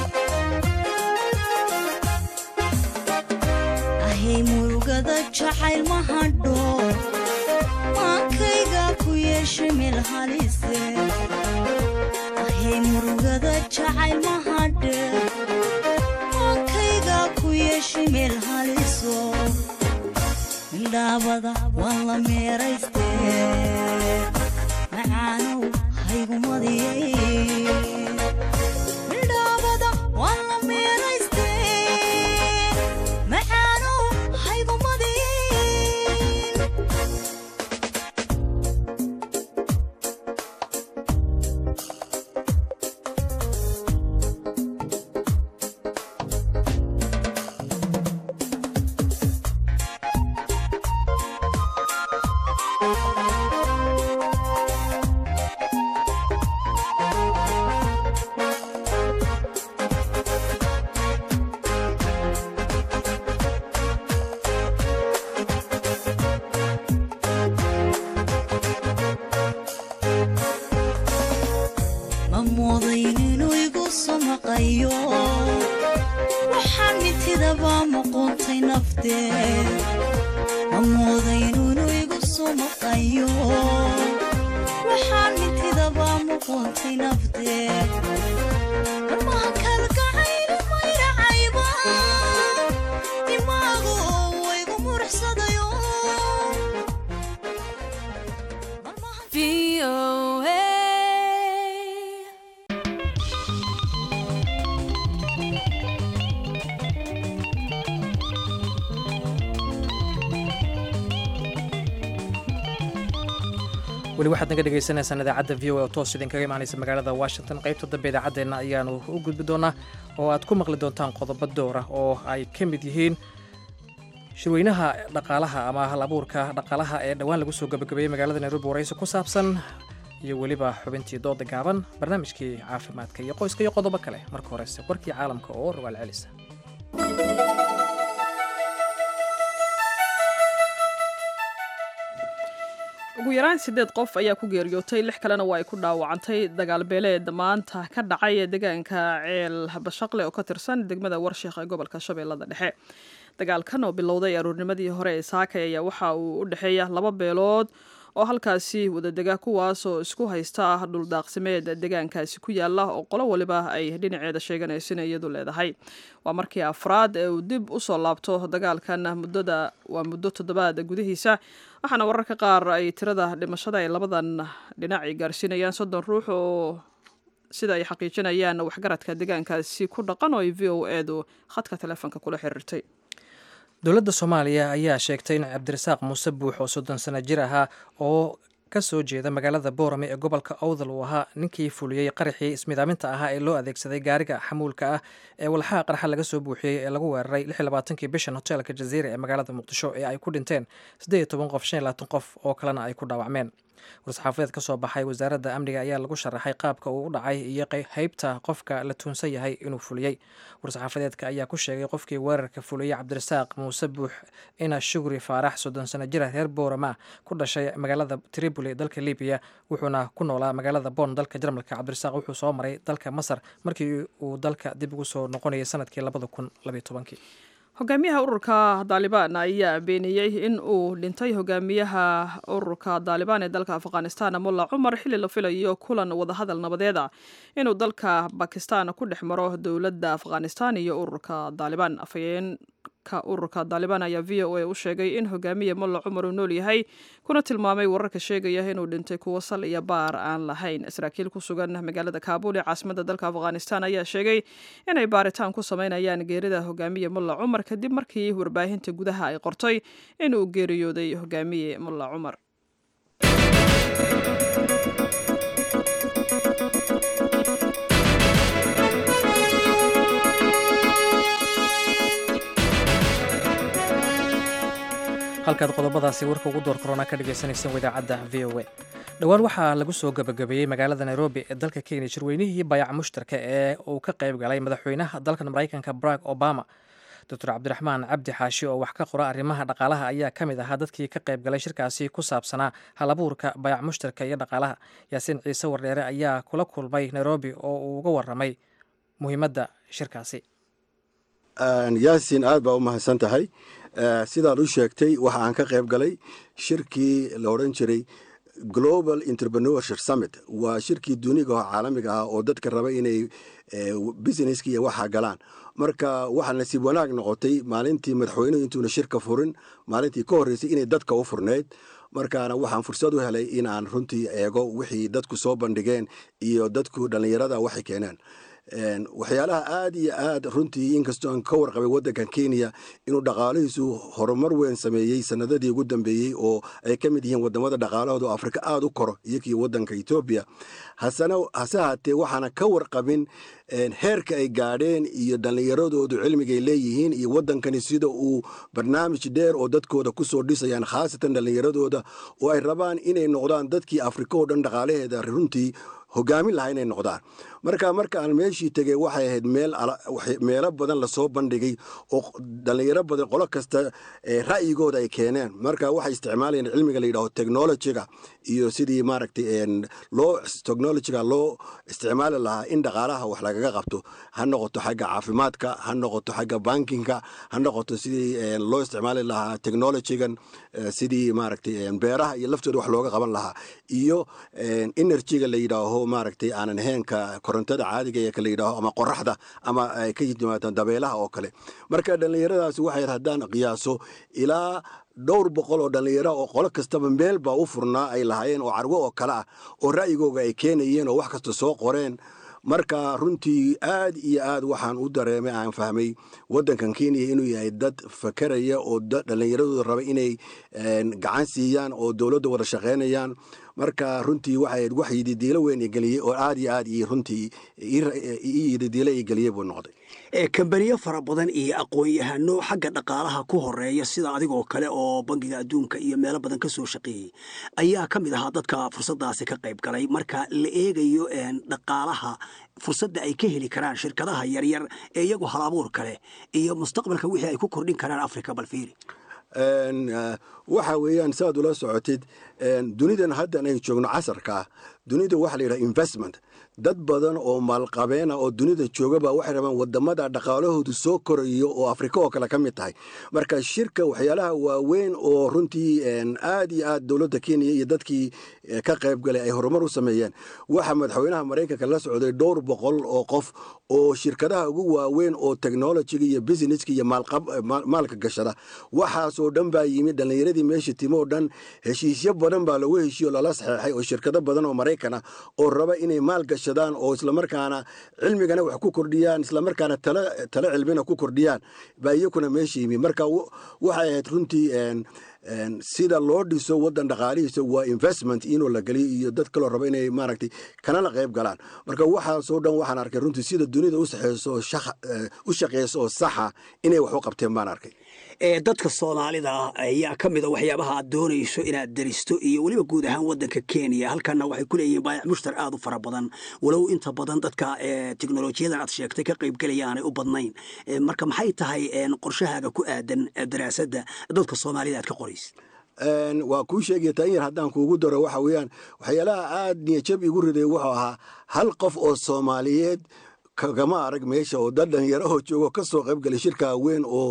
ahay murugada jacayl ma hadho maankayga ku yeeshay meel halise ahay murugada jacayl ma hadhe maankayga ku yeeshay meel haliso midhaabada waan la meerayste macaanow haygumadiyey midhaabada waan la meerayste macaanow haygumadiyey ma moodayn inuu igu samaqayo waxaan mitidabaa muquuntay nafteed ma moodayn inuu igu samaqayo waxaan mitidabaa muquuntay nafteed marmaha kalgacaylu mayracayba dimaagu waygu muruxsadayo weli waxaad naga dhegaysaneysaan idaacadda v o a oo toos idinkaga imaanaysa magaalada washington qaybta dambe idaacaddeenna ayaanu u gudbi doonaa oo aad ku maqli doontaan qodobo door ah oo ay ka mid yihiin shirweynaha dhaqaalaha ama hal abuurka dhaqaalaha ee dhowaan lagu soo gabagabeeyey magaalada nairobi waraysi ku saabsan iyo weliba xubintii dooda gaaban barnaamijkii caafimaadka iyo qoyska iyo qodobo kale marka horese warkii caalamka oo rogaal celisa ugu yaraan sideed qof ayaa ku geeriyootay lix kalena waa ay ku dhaawacantay dagaal beeleed maanta ka dhacay deegaanka ceel bashaqle oo ka tirsan degmada warsheekh ee gobolka shabeellada dhexe dagaalkan oo bilowday aruurnimadii hore ee saakay ayaa waxa uu u dhexeeya laba beelood oo halkaasi wadadega kuwaasoo isku haysta ah dhuldaaqsimeed deegaankaasi ku yaala oo qolo waliba ay dhinaceeda sheeganaysin iyadu leedahay waa markii afraad ee uu dib usoo laabto dagaalkan muddada waa muddo toddobaad gudihiisa waxaana wararka qaar ay tirada dhimashada ee labadan dhinac ay gaarsiinayaan soddon ruux oo sida ay xaqiijinayaan waxgaradka deegaankaasi ku dhaqan oo ay v o edu khadka telefoonka kula xiriirtay dowladda soomaaliya ayaa sheegtay in cabdirasaaq muuse buux oo soddon sano jir ahaa oo ka soo jeeda magaalada boorame ee gobolka owdal uu ahaa ninkii fuliyey qaraxii ismidaaminta ahaa ee loo adeegsaday gaariga xamuulka ah ee walxaha qarxa laga soo buuxiyey ee lagu weeraray kii bishan hoteelka jaziira ee magaalada muqdisho ee ay ku dhinteen qof qof oo kalena ay ku dhaawacmeen war-saxaafadeed ka soo baxay wasaaradda amniga ayaa lagu sharaxay qaabka uu u dhacay iyo haybta qofka la tuunsan yahay inuu fuliyey war-saxaafadeedka ayaa ku sheegay qofkii weerarka fuliyey cabdirasaaq muuse buux ina shugri faarax soddon sano jira reer boorama ku dhashay magaalada tripoli dalka libiya wuxuuna ku noolaa magaalada bon dalka jarmalka cabdirasaaq wuxuu soo maray dalka masar markii uu dalka dib ugu soo noqonayay sanadkii hogaamiyaha ururka daalibaan ayaa beeniyey in uu dhintay hogaamiyaha ururka daalibaan ee dalka afghanistan mulla cumar xilli la filayo kulan wadahadal nabadeed ah inuu dalka bakistan ku dhex maro dowladda afghanistan iyo ururka daalibaan afhayeenka ururka daalibaan ayaa v o a u sheegay in hogaamiya mulla cumar uu nool yahay kuna tilmaamay wararka sheegaya inuu dhintay kuwo sal iyo baar aan lahayn saraakiil ku sugan magaalada kaabul ee caasimada dalka afghanistan ayaa sheegay inay baaritaan ku sameynayaan geerida hogaamiye mulla cumar kadib markii warbaahinta gudaha ay qortay inuu geeriyooday hogaamiye mulla cumar halkaad qodobadaasi warka ugu door korona ka dhagaysanayseen idaacadda v o a dhowaan waxaa lagu soo gabagabeeyey magaalada nairobi ee dalka kenya shirweynihii bayac mushtarka ee uu ka qayb galay madaxweynaha dalkan maraykanka barack obama doctor cabdiraxmaan cabdi xaashi oo wax ka qora arrimaha dhaqaalaha ayaa ka mid ahaa dadkii ka qayb galay shirkaasi ku saabsanaa halabuurka bayac mushtarka iyo dhaqaalaha yaasiin ciise wardheere ayaa kula kulmay nairobi oo uu uga waramay muhiimadda shirkaasi yaasin aad baa u mahadsan tahay sidaad u sheegtay waxa aan ka qayb galay shirkii la odhan jiray global entrepreneurship summit waa shirkii duniga oo caalamiga ah oo dadka raba inay businesski iyo waxa galaan marka waxaa nasiib wanaag noqotay maalintii madaxweynuhu intuuna shirka furin maalintii ka horreysay inay dadka u furnayd markaana waxaan fursad u helay in aan runtii eego wixii dadku soo bandhigeen iyo dadku dhallinyarada waxay keeneen waxyaalaha aad iyo aad runtii inkastoo aan ka warqabay waddankan kenya inuu dhaqaalihiisu horumar weyn sameeyey sanadadii ugu dambeeyey oo ay ka mid yihiin wadamada dhaqaalahooda oo afrika aada u koro iyokii waddanka etoobiya hasena hase haatee waxaana ka warqabin heerka ay gaadheen iyo dhallinyaradoodu cilmigay leeyihiin iyo waddankani sida uu barnaamij dheer oo dadkooda kusoo dhisayaan khaasatan dhallinyaradooda oo ay rabaan inay noqdaan dadkii afrika oo dhan dhaqaalaheeda runtii hogaamin lahaa inay noqdaan marka marka aan meeshii tegey waxay ahayd meelo badan lasoo bandhigay oo dhallinyaro badan qolo kasta ra'yigooda ay keeneen marka waxay isticmaalayeen cilmiga la yidhaho technologiga iyo sidii maaragtay loo technologiga loo isticmaali lahaa in dhaqaalaha wax lagaga qabto ha noqoto xagga caafimaadka ha noqoto xagga bankinga ha noqoto sidii loo isticmaali lahaa technologigan sidii maaragtay beeraha iyo laftooda wax looga qaban lahaa iyo energyga la yidhaaho maaragtay aanan heenka korontada caadiga ee la yidhaaho ama qoraxda ama ay ka yimaadaan dabeelaha oo kale marka dhallinyaradaasi waxay haddaan qiyaaso ilaa dhowr boqol oo dhallinyaro oo qolo kastaba meel baa u furnaa ay lahaayeen oo carwo oo kale ah oo ra'yigooga ay keenayeen oo wax kasta soo qoreen marka runtii aad iyo aad waxaan u dareemay aan fahmay waddankan kenya inuu yahay dad fakeraya oo dhallinyaradooda raba inay gacan siiyaan oo dowladda wada shaqaynayaan marka runtii waxay wax yididiilo weyn igeliyey oo aad iyo aad iyo runtii ii yididiilo igeliyey buu noqday kambaniyo fara badan iyo aqoon-yahano xagga dhaqaalaha ku horeeya sida adigoo kale oo bangiga adduunka iyo meelo badan ka soo shaqeeyey ayaa ka mid ahaa dadka fursadaasi ka qayb galay marka la eegayo dhaqaalaha fursadda ay ka heli karaan shirkadaha yaryar ee iyagu hal abuur kale iyo mustaqbalka wixii ay ku kordhin karaan africa balfiiri waxa weeyaan saaad ula socotid dunidan haddan ay joogno casarka ah dunida waxa la yidhaha investment dad badan oo maalqabeena oo dunida joogaba waxay rabaan wadamada dhaqaalahoodu soo korayo oo afrika oo kale ka mid tahay marka shirka waxyaalaha waaweyn oo runtii aad iyo aad dowladda kenya iyo dadkii ka qayb galay ay horumar u sameeyeen waxa madaxweynaha maraykanka la socday dhowr boqol oo qof oo shirkadaha ugu waaweyn oo technologiga iyo businesska iyo maalka gashada waxaasoo dhan baa yimid dhallinyaradii meesha timo oo dhan heshiisyo badan baa lagu heshiyo lala saxeexay oo shirkado badan oo maraykan ah oo raba inay maal gashadaan oo islamarkaana cilmigana wax ku kordhiyaan islamarkaana talo cilmina ku kordhiyaan baa iyakuna meesha yimid marka waxay ahayd runtii sida loo dhiso wadan dhaqaalihiisa waa investment inuu la geliyo iyo dad kaloo raba inay maaragtay kanala qayb galaan marka waxaasoo dhan waxaan arkay runtii sida dunida u saxeyso u shaqeyso oo saxa inay wax u qabteen baan arkay ee dadka soomaalida ah ayaa ka mida waxyaabaha aad doonayso inaad daristo iyo weliba guud ahaan wadanka kenya halkana waxay ku leeyihiin baayac mushtar aad u fara badan walow inta badan dadka teknolojiyadan aad sheegtay ka qaybgelaya aanay u badnayn marka maxay tahay qorshahaaga ku aadan daraasadda dadka soomaalida aad ka qoraysa waa kuu sheegaya tan yar haddaan kuugu daro waxa weeyaan waxyaalaha aad niyajab igu riday wuxuu ahaa hal qof oo soomaaliyeed kagama arag meesha oo dad dhalinyarahoo joogo ka soo qayb galay shirkaa weyn oo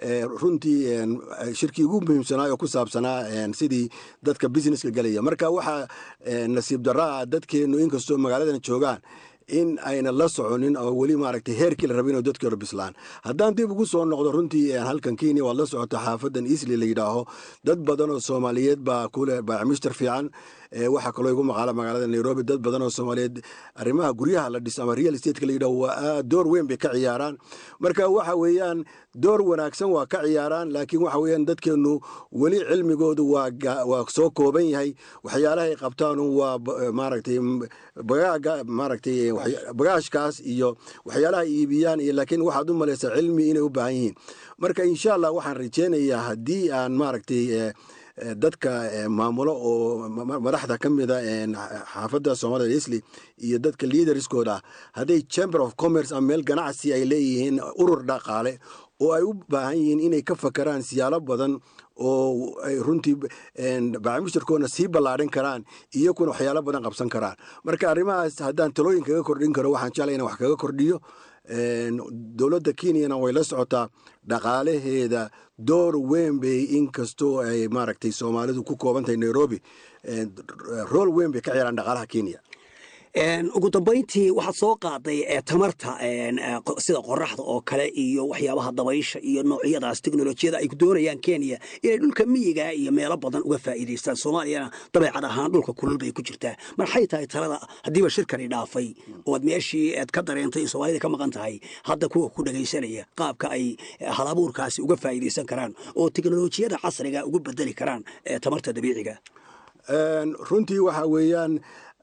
runtii shirkii ugu muhiimsanaayo ku saabsanaa sidii dadka businesska galaya marka waxaa nasiib daraa dadkeennu inkastoo magaaladan joogaan in ayna la soconin oo weli maaragtay heerkii la rabay inuu dadkii hore bislaan haddaan dib ugu soo noqdo runtii halkan kenya waad la socota xaafadan easli la yidhaaho dad badan oo soomaaliyeed baa kule baacmishtar fiican waxaa kaloo igu maqaala magaalada nairobi dad badan oo soomaaliyeed arrimaha guryaha la dhiso ama real estatka la yidhaho waa door weyn bay ka ciyaaraan marka waxa weeyaan door wanaagsan waa ka ciyaaraan laakiin waxa weeyaan dadkeennu weli cilmigoodu waa soo kooban yahay waxyaalahay qabtaanu waa maaragtay bagaaga maaragtay bagaashkaas iyo waxyaalaha iibiyaan iyo laakiin waxaad u malaysaa cilmi inay u baahan yihiin marka insha allah waxaan rajeynayaa haddii aan maaragtay dadka maamulo oo madaxda ka mida xaafadda soomaalida isli iyo dadka liaderskooda ah hadday chamber of commerce ama meel ganacsi ay leeyihiin urur dhaqaale oo ay u baahan yihiin inay ka fakaraan siyaalo badan oo ay runtii baacmushtarkoodna sii ballaadhin karaan iyakuna waxyaalo badan qabsan karaan marka arrimahaas haddaan talooyin kaga kordhin karo waxaan jeclay inaan wax kaga kordhiyo dowladda kenyana way la socotaa dhaqaalaheeda door weyn bay inkastoo ay maaragtay soomaalidu ku koobantahay nairobi rool weyn bay ka ciyaaraan dhaqaalaha kenya ugu dambayntii waxaad soo qaaday tamarta sida qoraxda oo kale iyo waxyaabaha dabaysha iyo noocyadaas teknolojiyada ay doonayaan kenya inay dhulka miyiga iyo meelo badan uga faa'iidaystaan soomaaliyana dabeecad ahaan dhulka kulul bay ku jirtaa maxay tahay talada haddiiba shirkani dhaafay oad meeshii aad ka dareentay in soomaalida ka maqan tahay hadda kuwa ku dhagaysanaya qaabka ay halabuurkaasi uga faa'iidaysan karaan oo teknolojiyada casriga ugu bedeli karaan tamarta dabiiciga runtii waxa weeyaan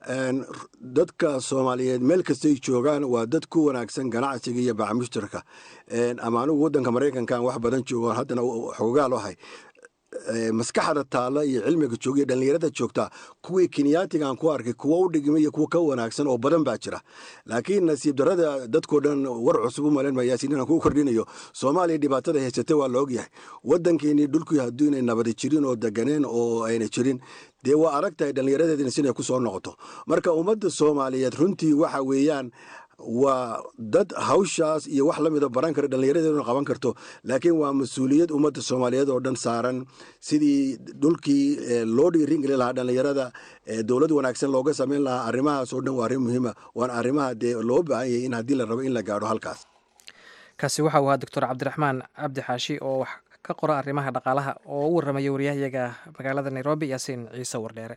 dadka soomaaliyeed meel kastay joogaan waa dad ku wanaagsan ganacsiga iyo bacmushtarka ama anugu waddanka maraykankan wax badan joogo haddana xoogaal ahay maskaxda taalla iyo cilmiga jooga iyo dhallinyarada joogta kuwii kenyaatigaan ku arkay kuwa u dhigmay iyo kuwa ka wanaagsan oo badan baa jira laakiin nasiib darada dadkoo dhan war cusub u malayn mayaasiin inaan kuu kordhinayo soomaaliya dhibaatada haysata waa la ogyahay waddankeenii dhulkii hadduu inay nabadi jirin oo deganeen oo ayna jirin dee waa adag tahay dhallinyaradeedina sinay ku soo noqoto marka ummadda soomaaliyeed runtii waxa weeyaan waa dad hawshaas iyo wax la mida baran kara dhallinyaradeeduna qaban karto laakiin waa mas-uuliyad ummadda soomaaliyeed oo dhan saaran sidii dhulkii loo dhiiringeli lahaa dhallinyarada dowlad wanaagsan looga samayn lahaa arrimahaas oo dhan waa arrin muhiima waana arrimaha dee loo baahan yahay in haddii la rabo in la gaadho halkaas kaasi waxa uu ahaa doctor cabdiraxmaan cabdi xaashi oo wax ka qora arrimaha dhaqaalaha oo u warramaya waryahayaga magaalada nairobi yaasiin ciise wardheere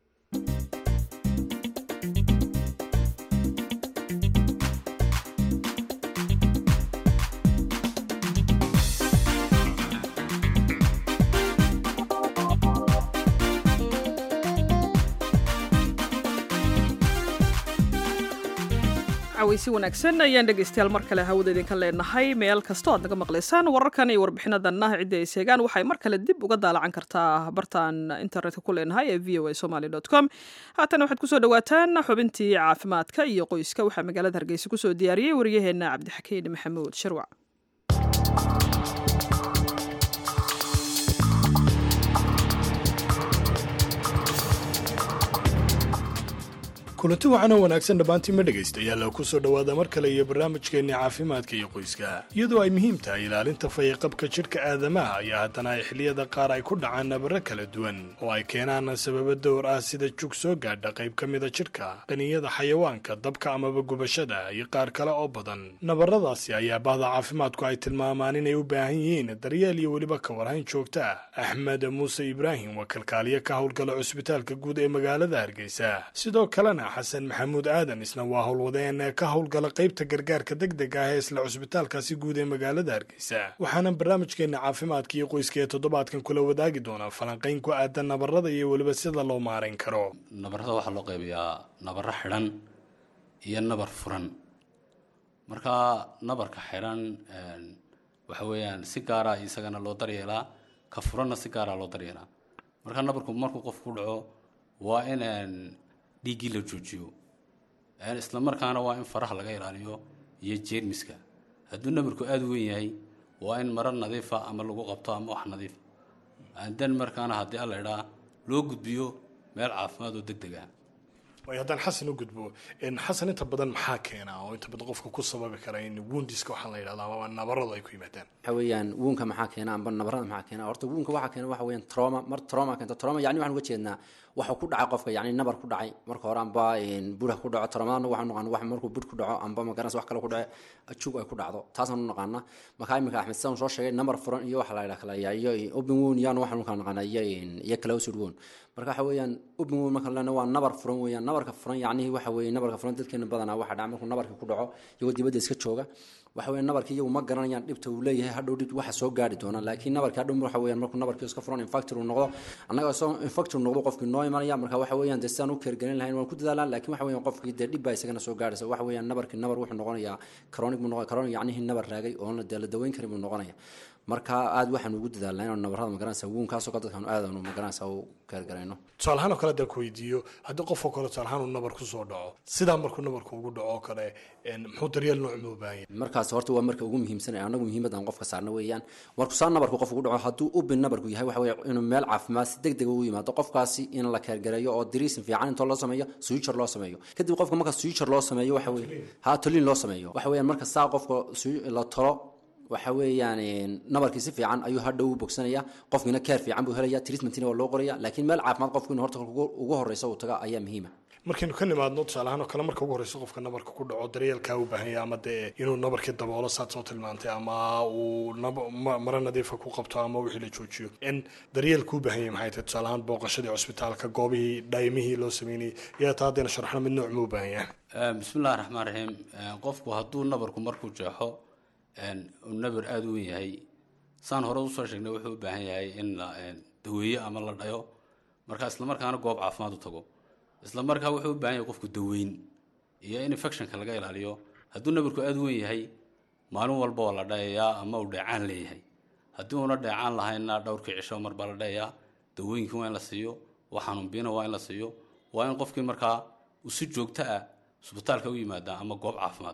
cawaysi wanaagsan ayaan dhegaystayaal mar kale hawada idinka leenahay meel kastoo aad naga maqlaysaan wararkan iyo warbixinadanna ciddi ay seegaan waxay mar kale dib uga daalacan kartaa bartaan internetka ku leenahay ee v o a somaly com haatan waxaad kusoo dhawaataan xubintii caafimaadka iyo qoyska waxaa magaalada hargeysa kusoo diyaariyey waryaheena cabdixakiin maxamuud shirwac kulanti waxaana wanaagsan dhammaantiinma dhegaystayaal ku soo dhowaada mar kale iyo barnaamijkeenni caafimaadka iyo qoyska iyadoo ay muhiim tahay ilaalinta fayiqabka jidhka aadamaha ayaa haddana ay xilliyada qaar ay ku dhacaan nabaro kala duwan oo ay keenaan sababo dowr ah sida jug soo gaadha qayb ka mida jidhka qaniyada xayawaanka dabka amaba gubashada iyo qaar kale oo badan nabaradaasi ayaa bahda caafimaadku ay tilmaamaan inay u baahan yihiin daryeel iyo weliba ka warhayn joogta ah axmed muuse ibraahim waa kalkaaliye ka howlgala cusbitaalka guud ee magaalada hargeysa sidoo kalena xasan maxamuud aadan isna waa howlwadeen ka howlgala qaybta gargaarka deg deg ah ee isla cusbitaalkaasi guud ee magaalada hargeysa waxaana barnaamijkeena caafimaadka iyo qoyska ee toddobaadkan kula wadaagi doonaa falanqayn ku aadan nabarada iyo weliba sida loo maarayn karo nabarada waxaa loo qaybayaa nabaro xidhan iyo nabar furan marka nabarka xidhan waxa weeyaan si gaara isagana loo daryeelaa ka furanna si gaara loo daryeelaa marka nabarku markuu qof ku dhaco waa in dhiiggii la joojiyo isla markaana waa in faraha laga ilaaliyo iyo jeermiska hadduu nabarku aada u weyn yahay waa in maro nadiifa ama lagu qabto ama wax nadiif dan markaana haddii alla idhaa loo gudbiyo meel caafimaad oo deg deg ah way haddaan xasan u gudbo xasan inta badan maxaa keena oo inta badan qofka ku sababi kara in woundiska waxaa la yidhahdaa ama nabaradu ay ku yimaadaan waxa weeyaan wuunka maxaa keena amba nabarada maxaa keena horta wuunka waxaa keena waxa weeyaan trauma mar trauma keenta trauma yani waxaan uga jeednaa waxa ku dhacay qofka yani nabar ku dhacay marka hore amba budha ku dhaco traumada waxaan naqaan wax markuu bud ku dhaco amba magaranaysa wax kale ku dhace jug ay ku dhacdo taasaan u naqaana marka iminka axmed saan soo sheegay nabar furan iyo waxa la yidhaha kala iyo open wound yaan waxaan kala naqaana iyo iyo closed wound marka waxa weeyaan open wound marka lena waa nabar furan weeyaan nabarka furan yacnihi waxa weeye nabarka furan dadkeena badanaa waxa dhaca markuu nabarka ku dhaco iyagoo dibadda iska jooga waxa weeye nabarkii iyagu ma garanayaan dhibta uu leeyahay hadhow dhib waxa soo gaari doona laakiin nabarkii hadhow waxa weeyaan markuu nabarkii iska furan infactor uu noqdo annaga soo infactor noqdo qofkii noo imanaya marka waxa weeyaan dee sidaan u keergelin lahayn waan ku dadaalaan laakiin waxa weeyaan qofkii dee dhib baa isagana soo gaaraysa waxa weeyaan nabarkii nabar wuxuu noqonayaa chronic buu noqon chronic yacnihii nabar raagay oon la dee la daweyn karin buu noqonaya marka aada waxaan ugu dadaalnaa inaan nabarada magaranaysa wuunkaasoo kale dadkaan aadanu magaranaysa u keergarayno tusaalahaan oo kale haddaan ku weydiiyo haddii qofoo kale tusaalahaan uu nabar kusoo dhaco sidaa markuu nabarku ugu dhaco oo kale muxuu daryeel nooc ma u baahan yahay markaas horta waa marka ugu muhiimsan ee anagu muhiimad aan qofka saarna weeyaan markuu saa nabarku qof ugu dhaco hadduu ubin nabarku yahay waxa weeye inuu meel caafimaad si deg deg ugu yimaado qofkaasi in la keergareeyo oo diriisin fiican intoo loo sameeyo suijar loo sameeyo kadib qofka marka suijar loo sameeyo waxa weeye ha toliin loo sameeyo waxa weeyaan marka saa qofka la tolo waxa weeyaan nabarkii si fiican ayuu hadhow u bogsanaya qofkiina keer fiican buu helaya treatmentina waa loo qoraya laakiin meel caafimaad qofku inuu horta ugu horeysa uu taga ayaa muhiima markaynu ka nimaadno tusaalahaan oo kale marka ugu horeyso qofka nabarka ku dhaco daryeelkaa u baahan yahay ama dee inuu nabarkii daboolo saad soo tilmaantay ama uu maro nadiifa ku qabto ama wixii la joojiyo in daryeelka u baahan yahay maxay tahay tusaalahaan booqashadii cusbitaalka goobihii dhaymihii loo sameynayay iyaa taa haddayna sharxno mid nooc ma u baahan yahay bismillahi raxmaan raxiim qofku hadduu nabarku markuu jeexo uu nabar aada u wen yahay saan hore usoo sheegnay wuxuu u baahan yahay in la daweeyo ama la dhayo marka islamarkaana goob caafimaad u tago isla markaa wuxuu u baahan yahay qofku daweyn iyo in infectionka laga ilaaliyo hadduu nabarku aada u wen yahay maalin walba waa la dhayayaa ama uu dheecaan leeyahay haddii uuna dheecaan lahaynna dhowrkii cisho mar baa la dhayayaa dawooyinkii waa in la siiyo wax xanuunbiina waa in la siiyo waa in qofkii markaa uu si joogto ah isbitaalka u yimaada ama goob caafimaad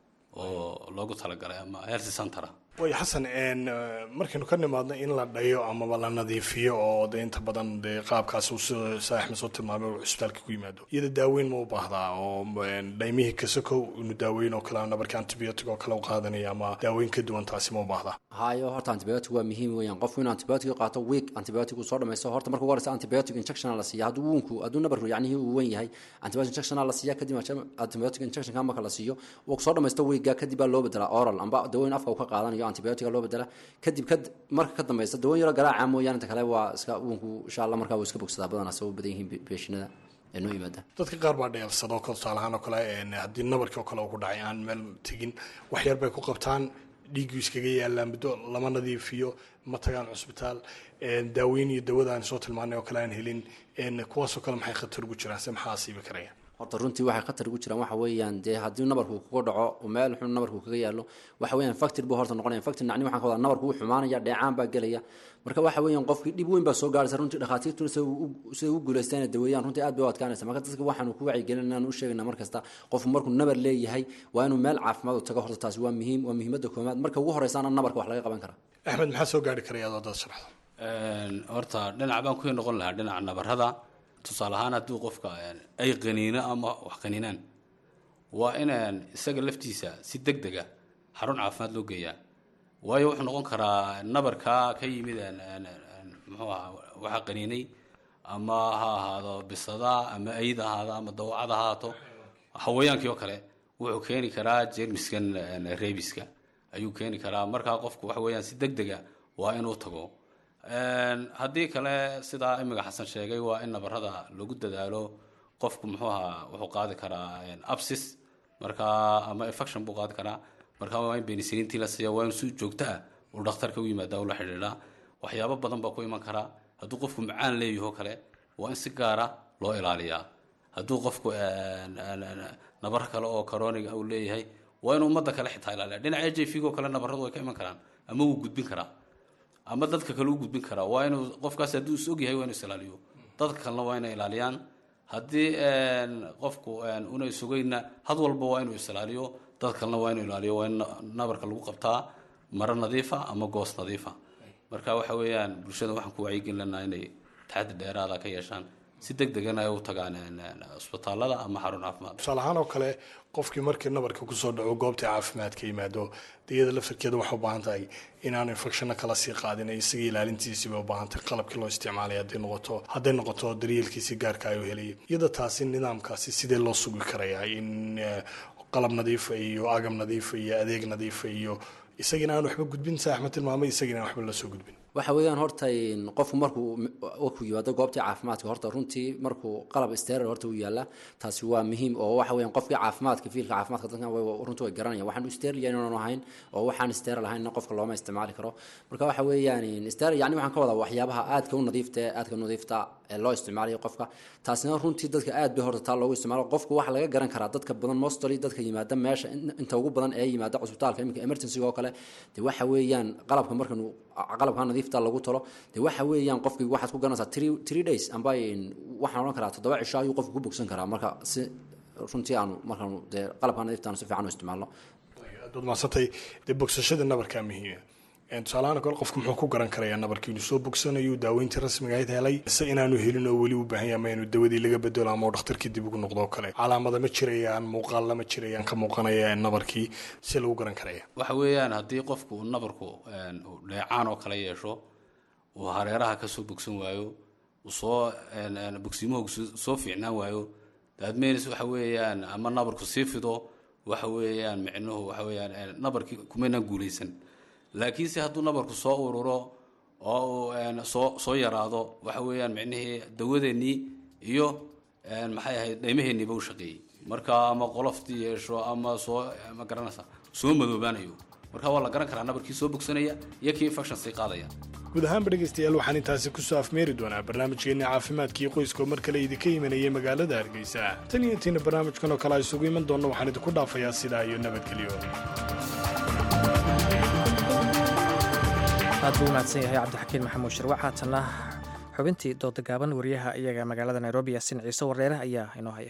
oo loogu talagalay ama health center way xasan markaynu ka nimaadno in la dhayo amaba la nadiifiyo oo de inta badan dee qaabkaas uu sida saaxma soo tilmaamay uu cusbitaalka ku yimaado iyada daaweyn ma u baahdaa oo dhaymihii kasakow inu daaweyn oo kale nabarka antibiotic oo kale u qaadanaya ama daaweyn ka duwan taasi ma u baahdaa hayo horta antibiotic waa muhiim weeyaan qofku inuu antibiotic qaato week antibiotic uu soo dhamaysto horta marka ugu horeysa antibiotic injection la siiya hadduu wuunku hadduu nabarku yacnihii uu wen yahay antibiotic injection la siiya kadib antibiotic injection marka la siiyo uu soo dhamaysto weekga kadib baa loo bedelaa oral amba dawooyin afka uu ka qaadanayo antibiotica loo bedela kadib kad marka ka dambeysa dawan yaro garaaca mooyaane inta kale waa iska uunku insha allah markaa wuu iska bogsadaa badanaa sabab badan yihiin beeshinada ee noo yimaada dadka qaar baa dheelsado ko tusaalahaan oo kale haddii nabarkii oo kale uu ku dhacay aan meel tegin waxyar bay ku qabtaan dhiiggii iskaga yaallaan muddo lama nadiifiyo ma tagaan cusbitaal daaweyn iyo dawada aan soo tilmaanay oo kale aan helin kuwaasoo kale maxay khatar ugu jiraan se maxaa asiibi karaya horta runtii waxay khatar ugu jiraan waxa weeyaan dee haddii nabarku kuga dhaco oo meel xun nabarku kaga yaalo waxa weeyaan factor buu horta noqonaya factor nacni waxaan ka wadaa nabarku wuu xumaanaya dheecaan baa gelaya marka waxa weeyaan qofkii dhib weyn baa soo gaaraysa runtii dhakhaatiirtuna siday u guulaystaan inay daweeyaan runtii aad bay u adkaanaysa marka dadka waxaanu ku wacyigelin inaan u sheegayna mar kasta qofku markuu nabar leeyahay waa inuu meel caafimaad u tago horta taasi waa muhiim waa muhiimadda koomaad marka ugu horeysaana nabarka wax laga qaban karaa axmed maxaa soo gaari karaya adoo dad sharaxdo horta dhinac baan ku noqon lahaa dhinaca nabarada tusaale ahaan haddii qofka ay qaniino ama wax qaniinaan waa inaan isaga laftiisa si deg dega xarun caafimaad loo geeyaa waayo wuxuu noqon karaa nabarkaa ka yimid muxuu aha waxa qaniinay ama ha ahaado bisada ama ayd ahaado ama dawacad ahaato hawayaankii oo kale wuxuu keeni karaa jermiskan rebiska ayuu keeni karaa markaa qofku waxa weeyaan si deg dega waa inuu tago haddii kale sidaa imiga xasan sheegay waa in nabarada lagu dadaalo qofku muxuu ahaa wuxuu qaadi karaa absis markaa ama infection buu qaadi karaa markaa waa in benisiliintii la siiya waa in si joogto ah uu dhakhtarka u yimaada ula xidhiidhaa waxyaabo badan baa ku iman karaa hadduu qofku macaan leeyaho kale waa in si gaara loo ilaaliyaa hadduu qofku nabar kale oo coroniga uu leeyahay waa inuu ummadda kale xitaa ilaaliya dhinaca h i v go kale nabaradu way ka iman karaan ama wuu gudbin karaa ama dadka kale u gudbin karaa waa inuu qofkaas hadduu is ogyahay waa inuu is ilaaliyo dadka kalena waa inay ilaaliyaan haddii qofku una isugayna had walba waa inuu is ilaaliyo dad kalena waa inuu ilaaliyo waa in nabarka lagu qabtaa maro nadiifa ama goos nadiifa marka waxa weeyaan bulshada waxaan ku wacyigelin lanaa inay taxaddi dheeraada ka yeeshaan si deg degana ay u tagaan cisbitaalada ama xarun caafimaad tusaale ahaan oo kale qofkii markii nabarka kusoo dhaco goobta caafimaadka yimaado diyada laftarkeeda waxay u baahan tahay inaanu infectionna kala sii qaadin isaga ilaalintiisii bay u baahan tahay qalabkii loo isticmaalay hadday noqoto hadday noqoto daryeelkiisii gaarka ayuu helayay iyada taasi nidaamkaasi sidee loo sugi karayaa in qalab nadiifa iyo agab nadiifa iyo adeeg nadiifa iyo isagina aan waxba gudbin saa axmed tilmaamay isagina aan waxba lasoo gudbin waxa weeyaan horta qofku markuu ku yimaado goobtii caafimaadka horta runtii markuu qalab sterer horta u yaala taasi waa muhiim oo waxa weeyaan qofkii caafimaadka fiilka caafimaadka dadkan runtii way garanayaan waxaan sterer yahay inaanu ahayn oo waxaan sterer lahayn qofka looma isticmaali karo marka waxa weeyaan sterer yani waxaan ka wadaa waxyaabaha aadka u nadiifta aadka u nadiifta ee loo isticmaalayo qofka taasina runtii dadka aad bay horta taa loogu isticmaalo qofku waxa laga garan karaa dadka badan mostly dadka yimaada meesha inta ugu badan ee yimaada cusbitaalka iminka emergency oo kale de waxa weeyaan qalabka markan qalabka nadiifta lagu talo de waxa weeyaan qofkii waxaad ku garanaysaa three three days amba waxaan odhan karaa toddoba cisho ayuu qofku ku bogsan karaa marka si runtii aanu markaanu dee qalabka nadiifta aanu si fiican u isticmaalno aad maasantay dee bogsashada nabarkaa muhiima tusaalahaan kale qofku muxuu ku garan karayaa nabarkii inuu soo bogsanayo daaweyntii rasmiga ahayd helay se inaanu helin oo weli u baahan yahay ama inuu dawadii laga bedelo ama dhakhtarkii dib ugu noqdo oo kale calaamada ma jirayaan muuqaalla ma jirayaan ka muuqanaya nabarkii si lagu garan karaya waxa weeyaan haddii qofku uu nabarku dheecaan oo kale yeesho uu hareeraha kasoo bogsan waayo uu soo bogsiimuhu soo fiicnaan waayo daadmeynis waxa weeyaan ama nabarku sii fido waxa weeyaan micnuhu waxa weeyaan nabarkii kumaynaan guulaysan laakiinse hadduu nabarku soo ururo oo uu soo soo yaraado waxa weeyaan micnihii dawadeennii iyo maxay ahayd dhaymaheeniiba u shaqeeyey marka ama qoloftii yeesho ama soo ma garanaysa soo madoobaanayo marka waa la garan karaa nabarkii soo bogsanaya iyo kii infection sii qaadaya guud ahaanba dhegaystayaal waxaan intaasi kusoo afmeeri doonaa barnaamijkeenna caafimaadkii qoyska oo mar kale idinka imanayay magaalada hargeysa tan iyo intiina barnaamijkan oo kale a isugu iman doonno waxaan idinku dhaafayaa sidaa iyo nabadgelyo aad buu umahadsan yahay cabdixakiin maxamuud shirwac haatanna xubintii dooda gaaban wariyaha iyaga magaalada nairobi yaasin ciise wareere ayaa inoo haya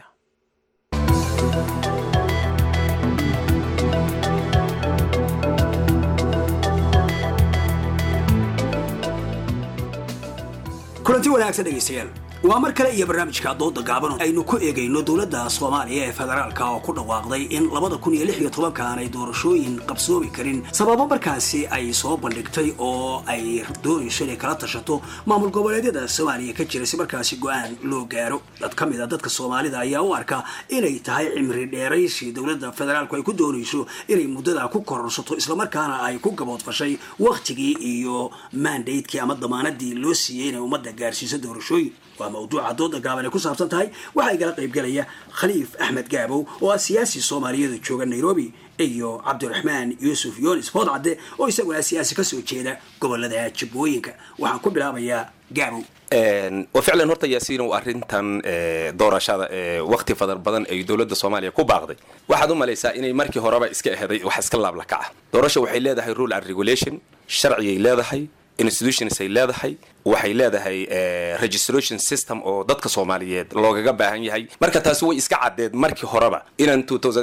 kulanti wanaagsan dhegaystayaal waa mar kale iyo barnaamijka dooda gaaban aynu ku eegayno dowladda soomaaliya ee federaalka oo ku dhawaaqday in labada kun iyo lix iyo tobankan ay doorashooyin qabsoomi karin sababo markaasi ay soo bandhigtay oo ay doonayso inay kala tashato maamul goboleedyada soomaaliya ka jira si markaasi go-aan loo gaaro dad ka mid a dadka soomaalida ayaa u arka inay tahay cimri dheeraysi dowladda federaalku ay ku doonayso inay muddada ku kororsato islamarkaana ay ku gaboodfashay wakhtigii iyo mandatekii ama damaanadii loo siiyey inay ummadda gaarsiiso doorashooyin waa mawduuca dooda gaaban ay ku saabsan tahay waxaa igala qaybgelaya khaliif axmed gaabow oo ah siyaasi soomaaliyeeda jooga nairobi iyo cabdiraxmaan yuusuf yoonis foodcadde oo isaguna siyaasi kasoo jeeda gobolada jabooyinka waxaan ku bilaabayaa gaabow wa ficlan horta yaasiinow arrintan doorashada wakti fadar badan ay dowladda soomaaliya ku baaqday waxaad u malaysaa inay markii horeba iska eheday wax iska laablakaca doorasha waxay leedahay rule and regulation sharciyay leedahay institutions ay leedahay waxay leedahay registration system oo dadka soomaaliyeed loogaga baahan yahay marka taasi way iska caddeed markii horeba inaan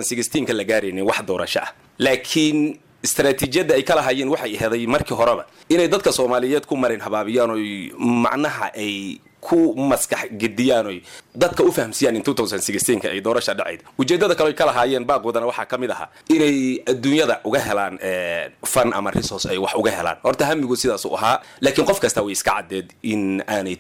ka la gaaraynin wax doorasho ah laakiin istaraatiijiyadda ay ka lahayeen waxay aheeday markii horeba inay dadka soomaaliyeed ku marin habaabiyaan oy macnaha ay ku maskax gediyaan oy dadka u fahamsiiyaan in ka ay doorasha dhacayd ujeedada kale ay ka lahaayeen baaqoodana waxaa ka mid ahaa inay adduunyada uga helaan fan ama resource ay wax uga helaan horta hamigu sidaas u ahaa laakiin qof kasta way iska caddeed in aanay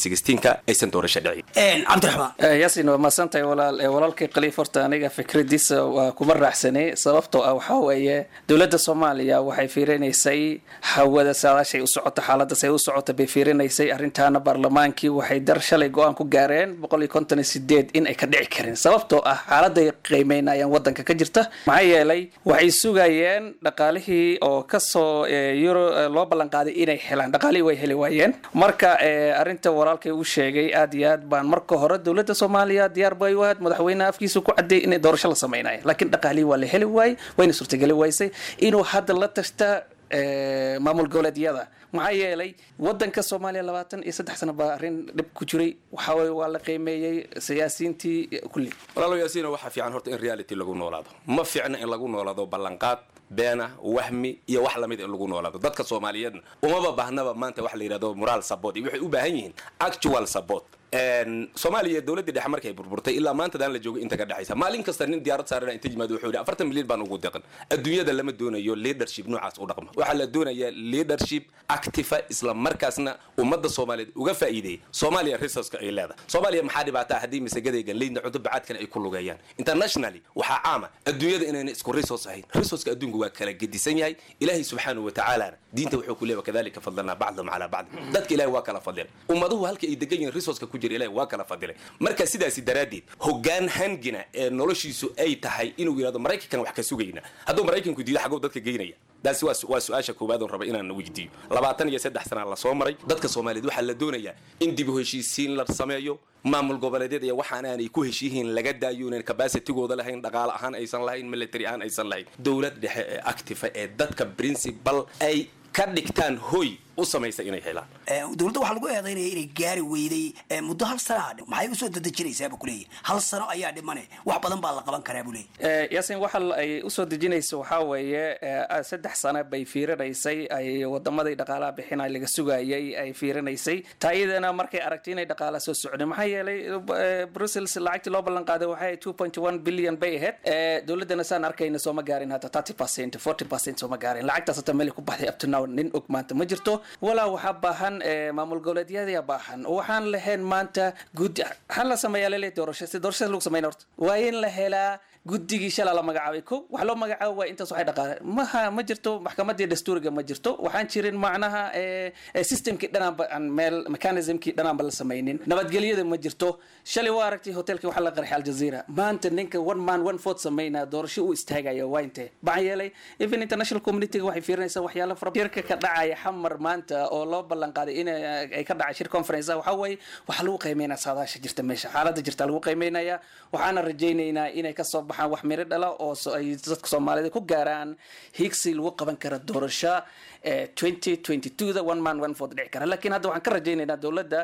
ka aysan doorasha dhicin cabdiraxmaan yaasin waa mahadsantahay walaal walaalkay khaliif horta aniga fikradiisa waa kuma raacsanay sababtoo ah waxaa weeye dowladda soomaaliya waxay fiirinaysay hawada saadaashay u socota xaaladaas ay u socota bay fiirinaysay arrintaana baarlamaankii waxay dar shalay go-aan ku gaareen boqol iyo konton iyo sideed in ay ka dhici karin sababtoo ah xaaladay qiimeynayaan wadanka ka jirta maxaa yeelay waxay sugayeen dhaqaalihii oo kasoo euro loo ballanqaaday inay helaan dhaqaalihii way heli waayeen marka arrinta walaalkay uu sheegay aad iyo aad baan marka hore dowladda soomaaliya diyaar bay u ahayd madaxweynaha afkiisa ku cadeeyay inay doorasho la samaynayo laakiin dhaqaalihii waa la heli waayey wayna suurtageli waysay inuu hadda la tashta maamul goboleedyada maxaa yeelay wadanka soomaaliya labaatan iyo saddex sano baa arrin dhib ku jiray waxaa weye waa la qiimeeyey siyaasiyiintii kulli walaalo yaasiina waxaa fiican horta in reality lagu noolaado ma fiicna in lagu noolaado ballanqaad beena wahmi iyo wax lamid in lagu noolaado dadka soomaaliyeedna umaba baahnaba maanta waxa la yidhahdo moral support iyo waxay u baahan yihiin actual support soomaaliya dowladda dhexe markay burburtay ilaa maantadaan la joogay inta ka dhexaysa maalin kasta nin diyaarad saarana inta yimaado wuxuu yidhi afartan milyan baan ugu deqan adduunyada lama doonayo leadership noocaas u dhaqma waxaa la doonayaa leadership activa isla markaasna ummadda soomaaliyeed uga faa'iideeya soomaaliya resourceka ay leedahay soomaaliya maxaa dhibaataa haddii masagadaygan leydna cunto bacaadkan ay ku lugeeyaan internationally waxaa caama adduunyada inayna isku resource ahayn resourceka adduunku waa kala gedisan yahay ilaahay subxaanahu watacaalana diinta wuxuu ku leeyahay kadalika fadlanaa bacdahum calaa bacd dadka ilahay waa kala fadleen ummaduhu halka ay degan yihiin resourceka ku jira ilahay waa kala fadilay marka sidaasi daraaddeed hoggaan hangina ee noloshiisu ay tahay inuu yidhahdo maraykankan wax ka sugayna hadduu maraykanku diido xagow dadka geynaya taasi waa waa su-aasha koowaad oon raba inaan weydiiyo labaatan iyo saddex sanaa lasoo maray dadka soomaaliyeed waxaa la doonayaa in dib u heshiisiin la sameeyo maamul goboleedyada iyo waxaan aanay ku heshiiyihiin laga daayo inaan capacitigooda lahayn dhaqaale ahaan aysan lahayn military ahaan aysan lahayn dowlad dhexe ee active ee dadka principal ay ka dhigtaan hoy u samaysa inay helaan dowladda waxaa lagu eedaynaya inay gaari weyday muddo hal sana maxay usoo dadejinaysaa buu kuleeyahy hal sano ayaa dhimane wax badan baa la qaban karaa buu leeyahy yaasin waxa ay usoo dejinaysa waxaa weeye saddex sano bay fiirinaysay ay wadamadii dhaqaalaha bixinay laga sugayay ay fiirinaysay taayadana markay aragtay inay dhaqaala soo socdeen maxaa yeelay brussels lacagtii loo ballan qaaday waxay two point one billion bay ahayd dowladdana saan arkayna sooma gaarin hata thirty percent forty percent sooma gaarin lacagtaas hata meel ku baxday up to now nin og maanta ma jirto walaa waxaa baahan maamul goboleedyada baahan waxaan lahayn maanta guddi waxaan la sameeyaa lele doorasho si doorashada lagu sameyn horta waa in la helaa guddigii shalaa la magacaabay ko wax loo magacaabo waa intaas waxay dhaqaale maha ma jirto maxkamadii dastuuriga ma jirto waxaan jirin macnaha systemkii dhanaanba aan meel mechanismkii dhanaanba la samaynin nabadgelyada ma jirto shalay waa aragtay hotelkii waxaa la qarxay aljazeera maanta ninka one man one vote sameynaa doorasho u istaagaya waa intee maxaa yeelay even international communityga waxay fiirinaysaa waxyaala fara shirka ka dhacaya xamar maanta oo loo ballan qaaday in ay ka dhacay shir conference waxaa waaye waxaa lagu qiimeynaya saadaasha jirta meesha xaaladda jirta lagu qiimeynaya waxaana rajaynaynaa inay kasoo baxaan wax miro dhala oo ay dadka soomaalida ku gaaraan higsi lagu qaban kara doorasho da one man one vote dhici kara laakiin hadda waxaan ka rajaynaynaa dowladda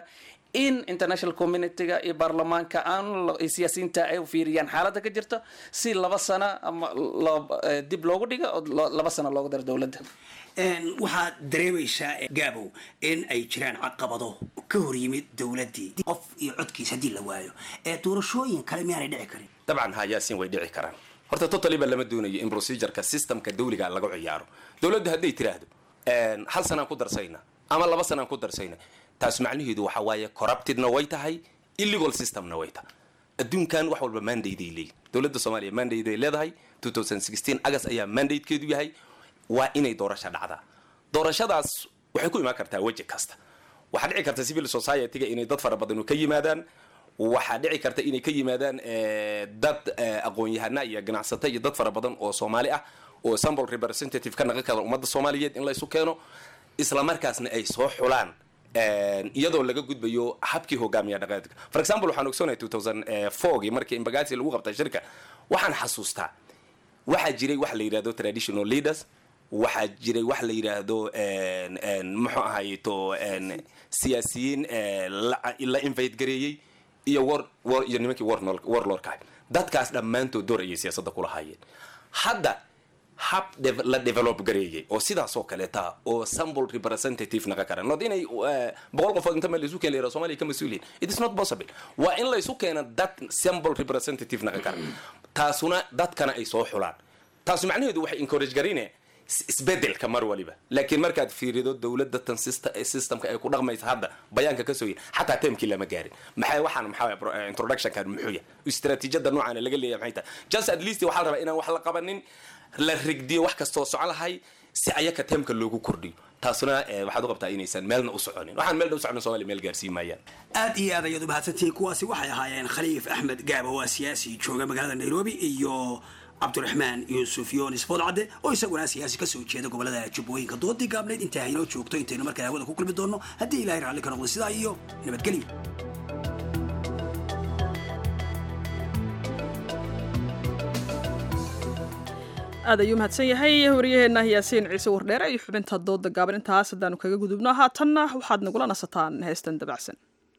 in international communityga iyo baarlamaanka aan lo- iyo siyaasiyiinta ay u fiiriyaan xaaladda ka jirta si laba sano ama lo- eh, dib loogu dhigo oo lo- laba sano loogu daro dowladda Een, waxaad dareemaysaa eh, gaabow in ay jiraan caqabado ka hor yimid dowladdii qof iyo codkiis haddii la waayo ee doorashooyin kale miyaanay dhici karin dabcan ha yaasiin way dhici karaan horta totally ba lama doonayo in procedureka systemka dawliga lagu ciyaaro dowladdu hadday tiraahdo een, hal sanaan ku darsayna ama laba sanaan ku darsayna taas macnaheedu waxa waaye corruptedna way tahay illegal systemna way tahay adduunkan wax walba mandate ay leeyihin dowladda soomaaliya mandate ay leedahay 2016 agas ayaa mandatekeedu yahay waa inay doorasho dhacdaa doorashadaas waxay ku imaan kartaa weji kasta waxaa dhici karta civil society-ga inay dad fara badan ka yimaadaan waxaa dhici karta inay ka yimaadaan eh, dad eh, aqoon-yahana iyo ganacsato iyo dad fara badan oo soomaali ah oo sample representative ka naqan kara ummadda soomaaliyeed in la isu keeno isla markaasna ay soo xulaan een, iyadoo laga gudbayo habkii hogaamiya dhaqaadka for example waxaan ogsoonahay 2004gii markii imbagaasi lagu qabtay shirka waxaan xasuustaa waxaa jiray wax la yidhahdo traditional leaders waxaa jiray wax la yidhaahdo een, een, muxuu ahayto een, siyaasiyiin ee, la la invite gareeyey iyo war war iyo nimankii warnol- warlordka ahay dadkaas dhammaantood door ayay siyaasadda kula haayeen hadda hab dev- la develop gareeyay oo sidaas oo kaleeta oo sample representative naga kara not inay eh, boqol qofood inta meel laisu keen la yidhahdo soomaaliya ka mas-uuliyin it is not possible waa in laysu keena dad sample representative naga kara taasuna dadkana ay soo xulaan taasu macnaheedu waxay encourage garine is- isbedelka mar waliba laakiin markaad fiirido dowladda tan sista- eh, systemka ay ku dhaqmaysa hadda bayaanka ka soo yin xataa temkii lama gaarin maxay waxaan maxaa waye pro- eh, introductionkan muxuu yahay istaraatiijiyada noocaana laga leeyahay maxay tahay just at least waxaa la rabaa inaan wax la qabanin la rigdiyo wax kastoo socon lahay si ayaka temka loogu kordhiyo taasuna eh, waxaad u qabtaa inaysan meelna u soconin waxaan meelna u soconin soomaaliya meel gaarsiin maayaan aad iyo aad ayaad u mahadsantihiin kuwaasi waxay ahaayeen khaliif axmed gaabo waa siyaasi jooga magaalada nairobi iyo cabdiraxmaan yuusuf yoonis boodcadde oo isaguna siyaasi kasoo jeeda gobolada jubbooyinka doodii gaabneyd intaa haynoo joogto intaynu markale hawada ku kulmi doonno haddii ilaahay raalli ka noqdo sidaa iyo nabadgelyo aad ayuu mahadsan yahay waryaheena yaasiin ciise wardheere iyo xubinta dooda gaaban intaas haddaanu kaga gudubno haatanna waxaad nagula nasataan heestan dabacsan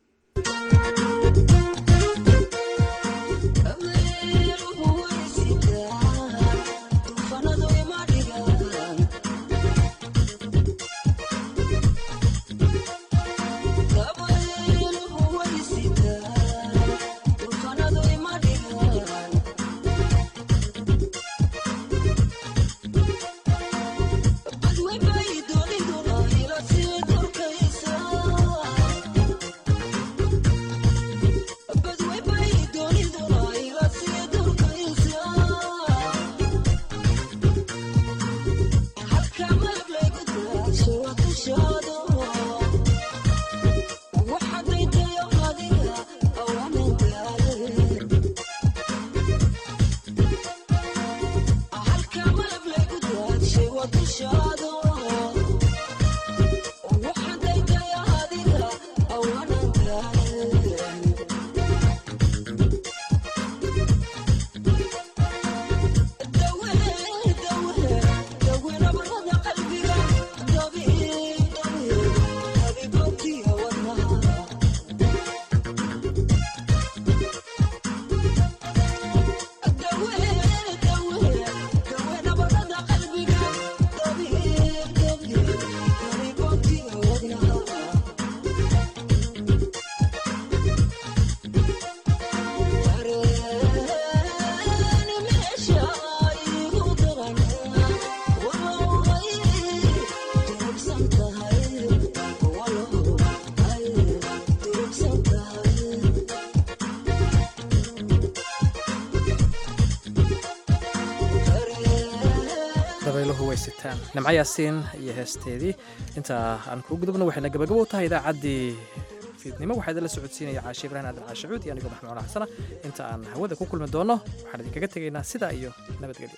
dabayluhu way sitaan nimco yaasiin iyo heesteedii inta aan kuu gudubno waxayna gabagabo u tahay idaacaddii fiidnimo waxaa idinla socodsiinaya caashe ibrahin aadan caashacuud iyo anigoo maxmuud xasana inta aan hawada ku kulmi doono waxaan idinkaga tegaynaa sidaa iyo nabadgelyo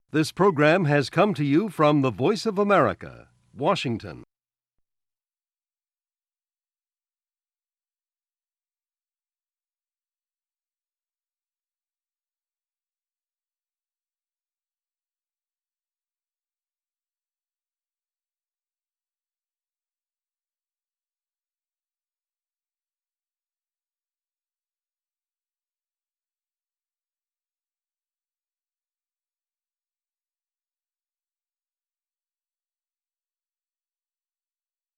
This program has come to you from the Voice of America, Washington.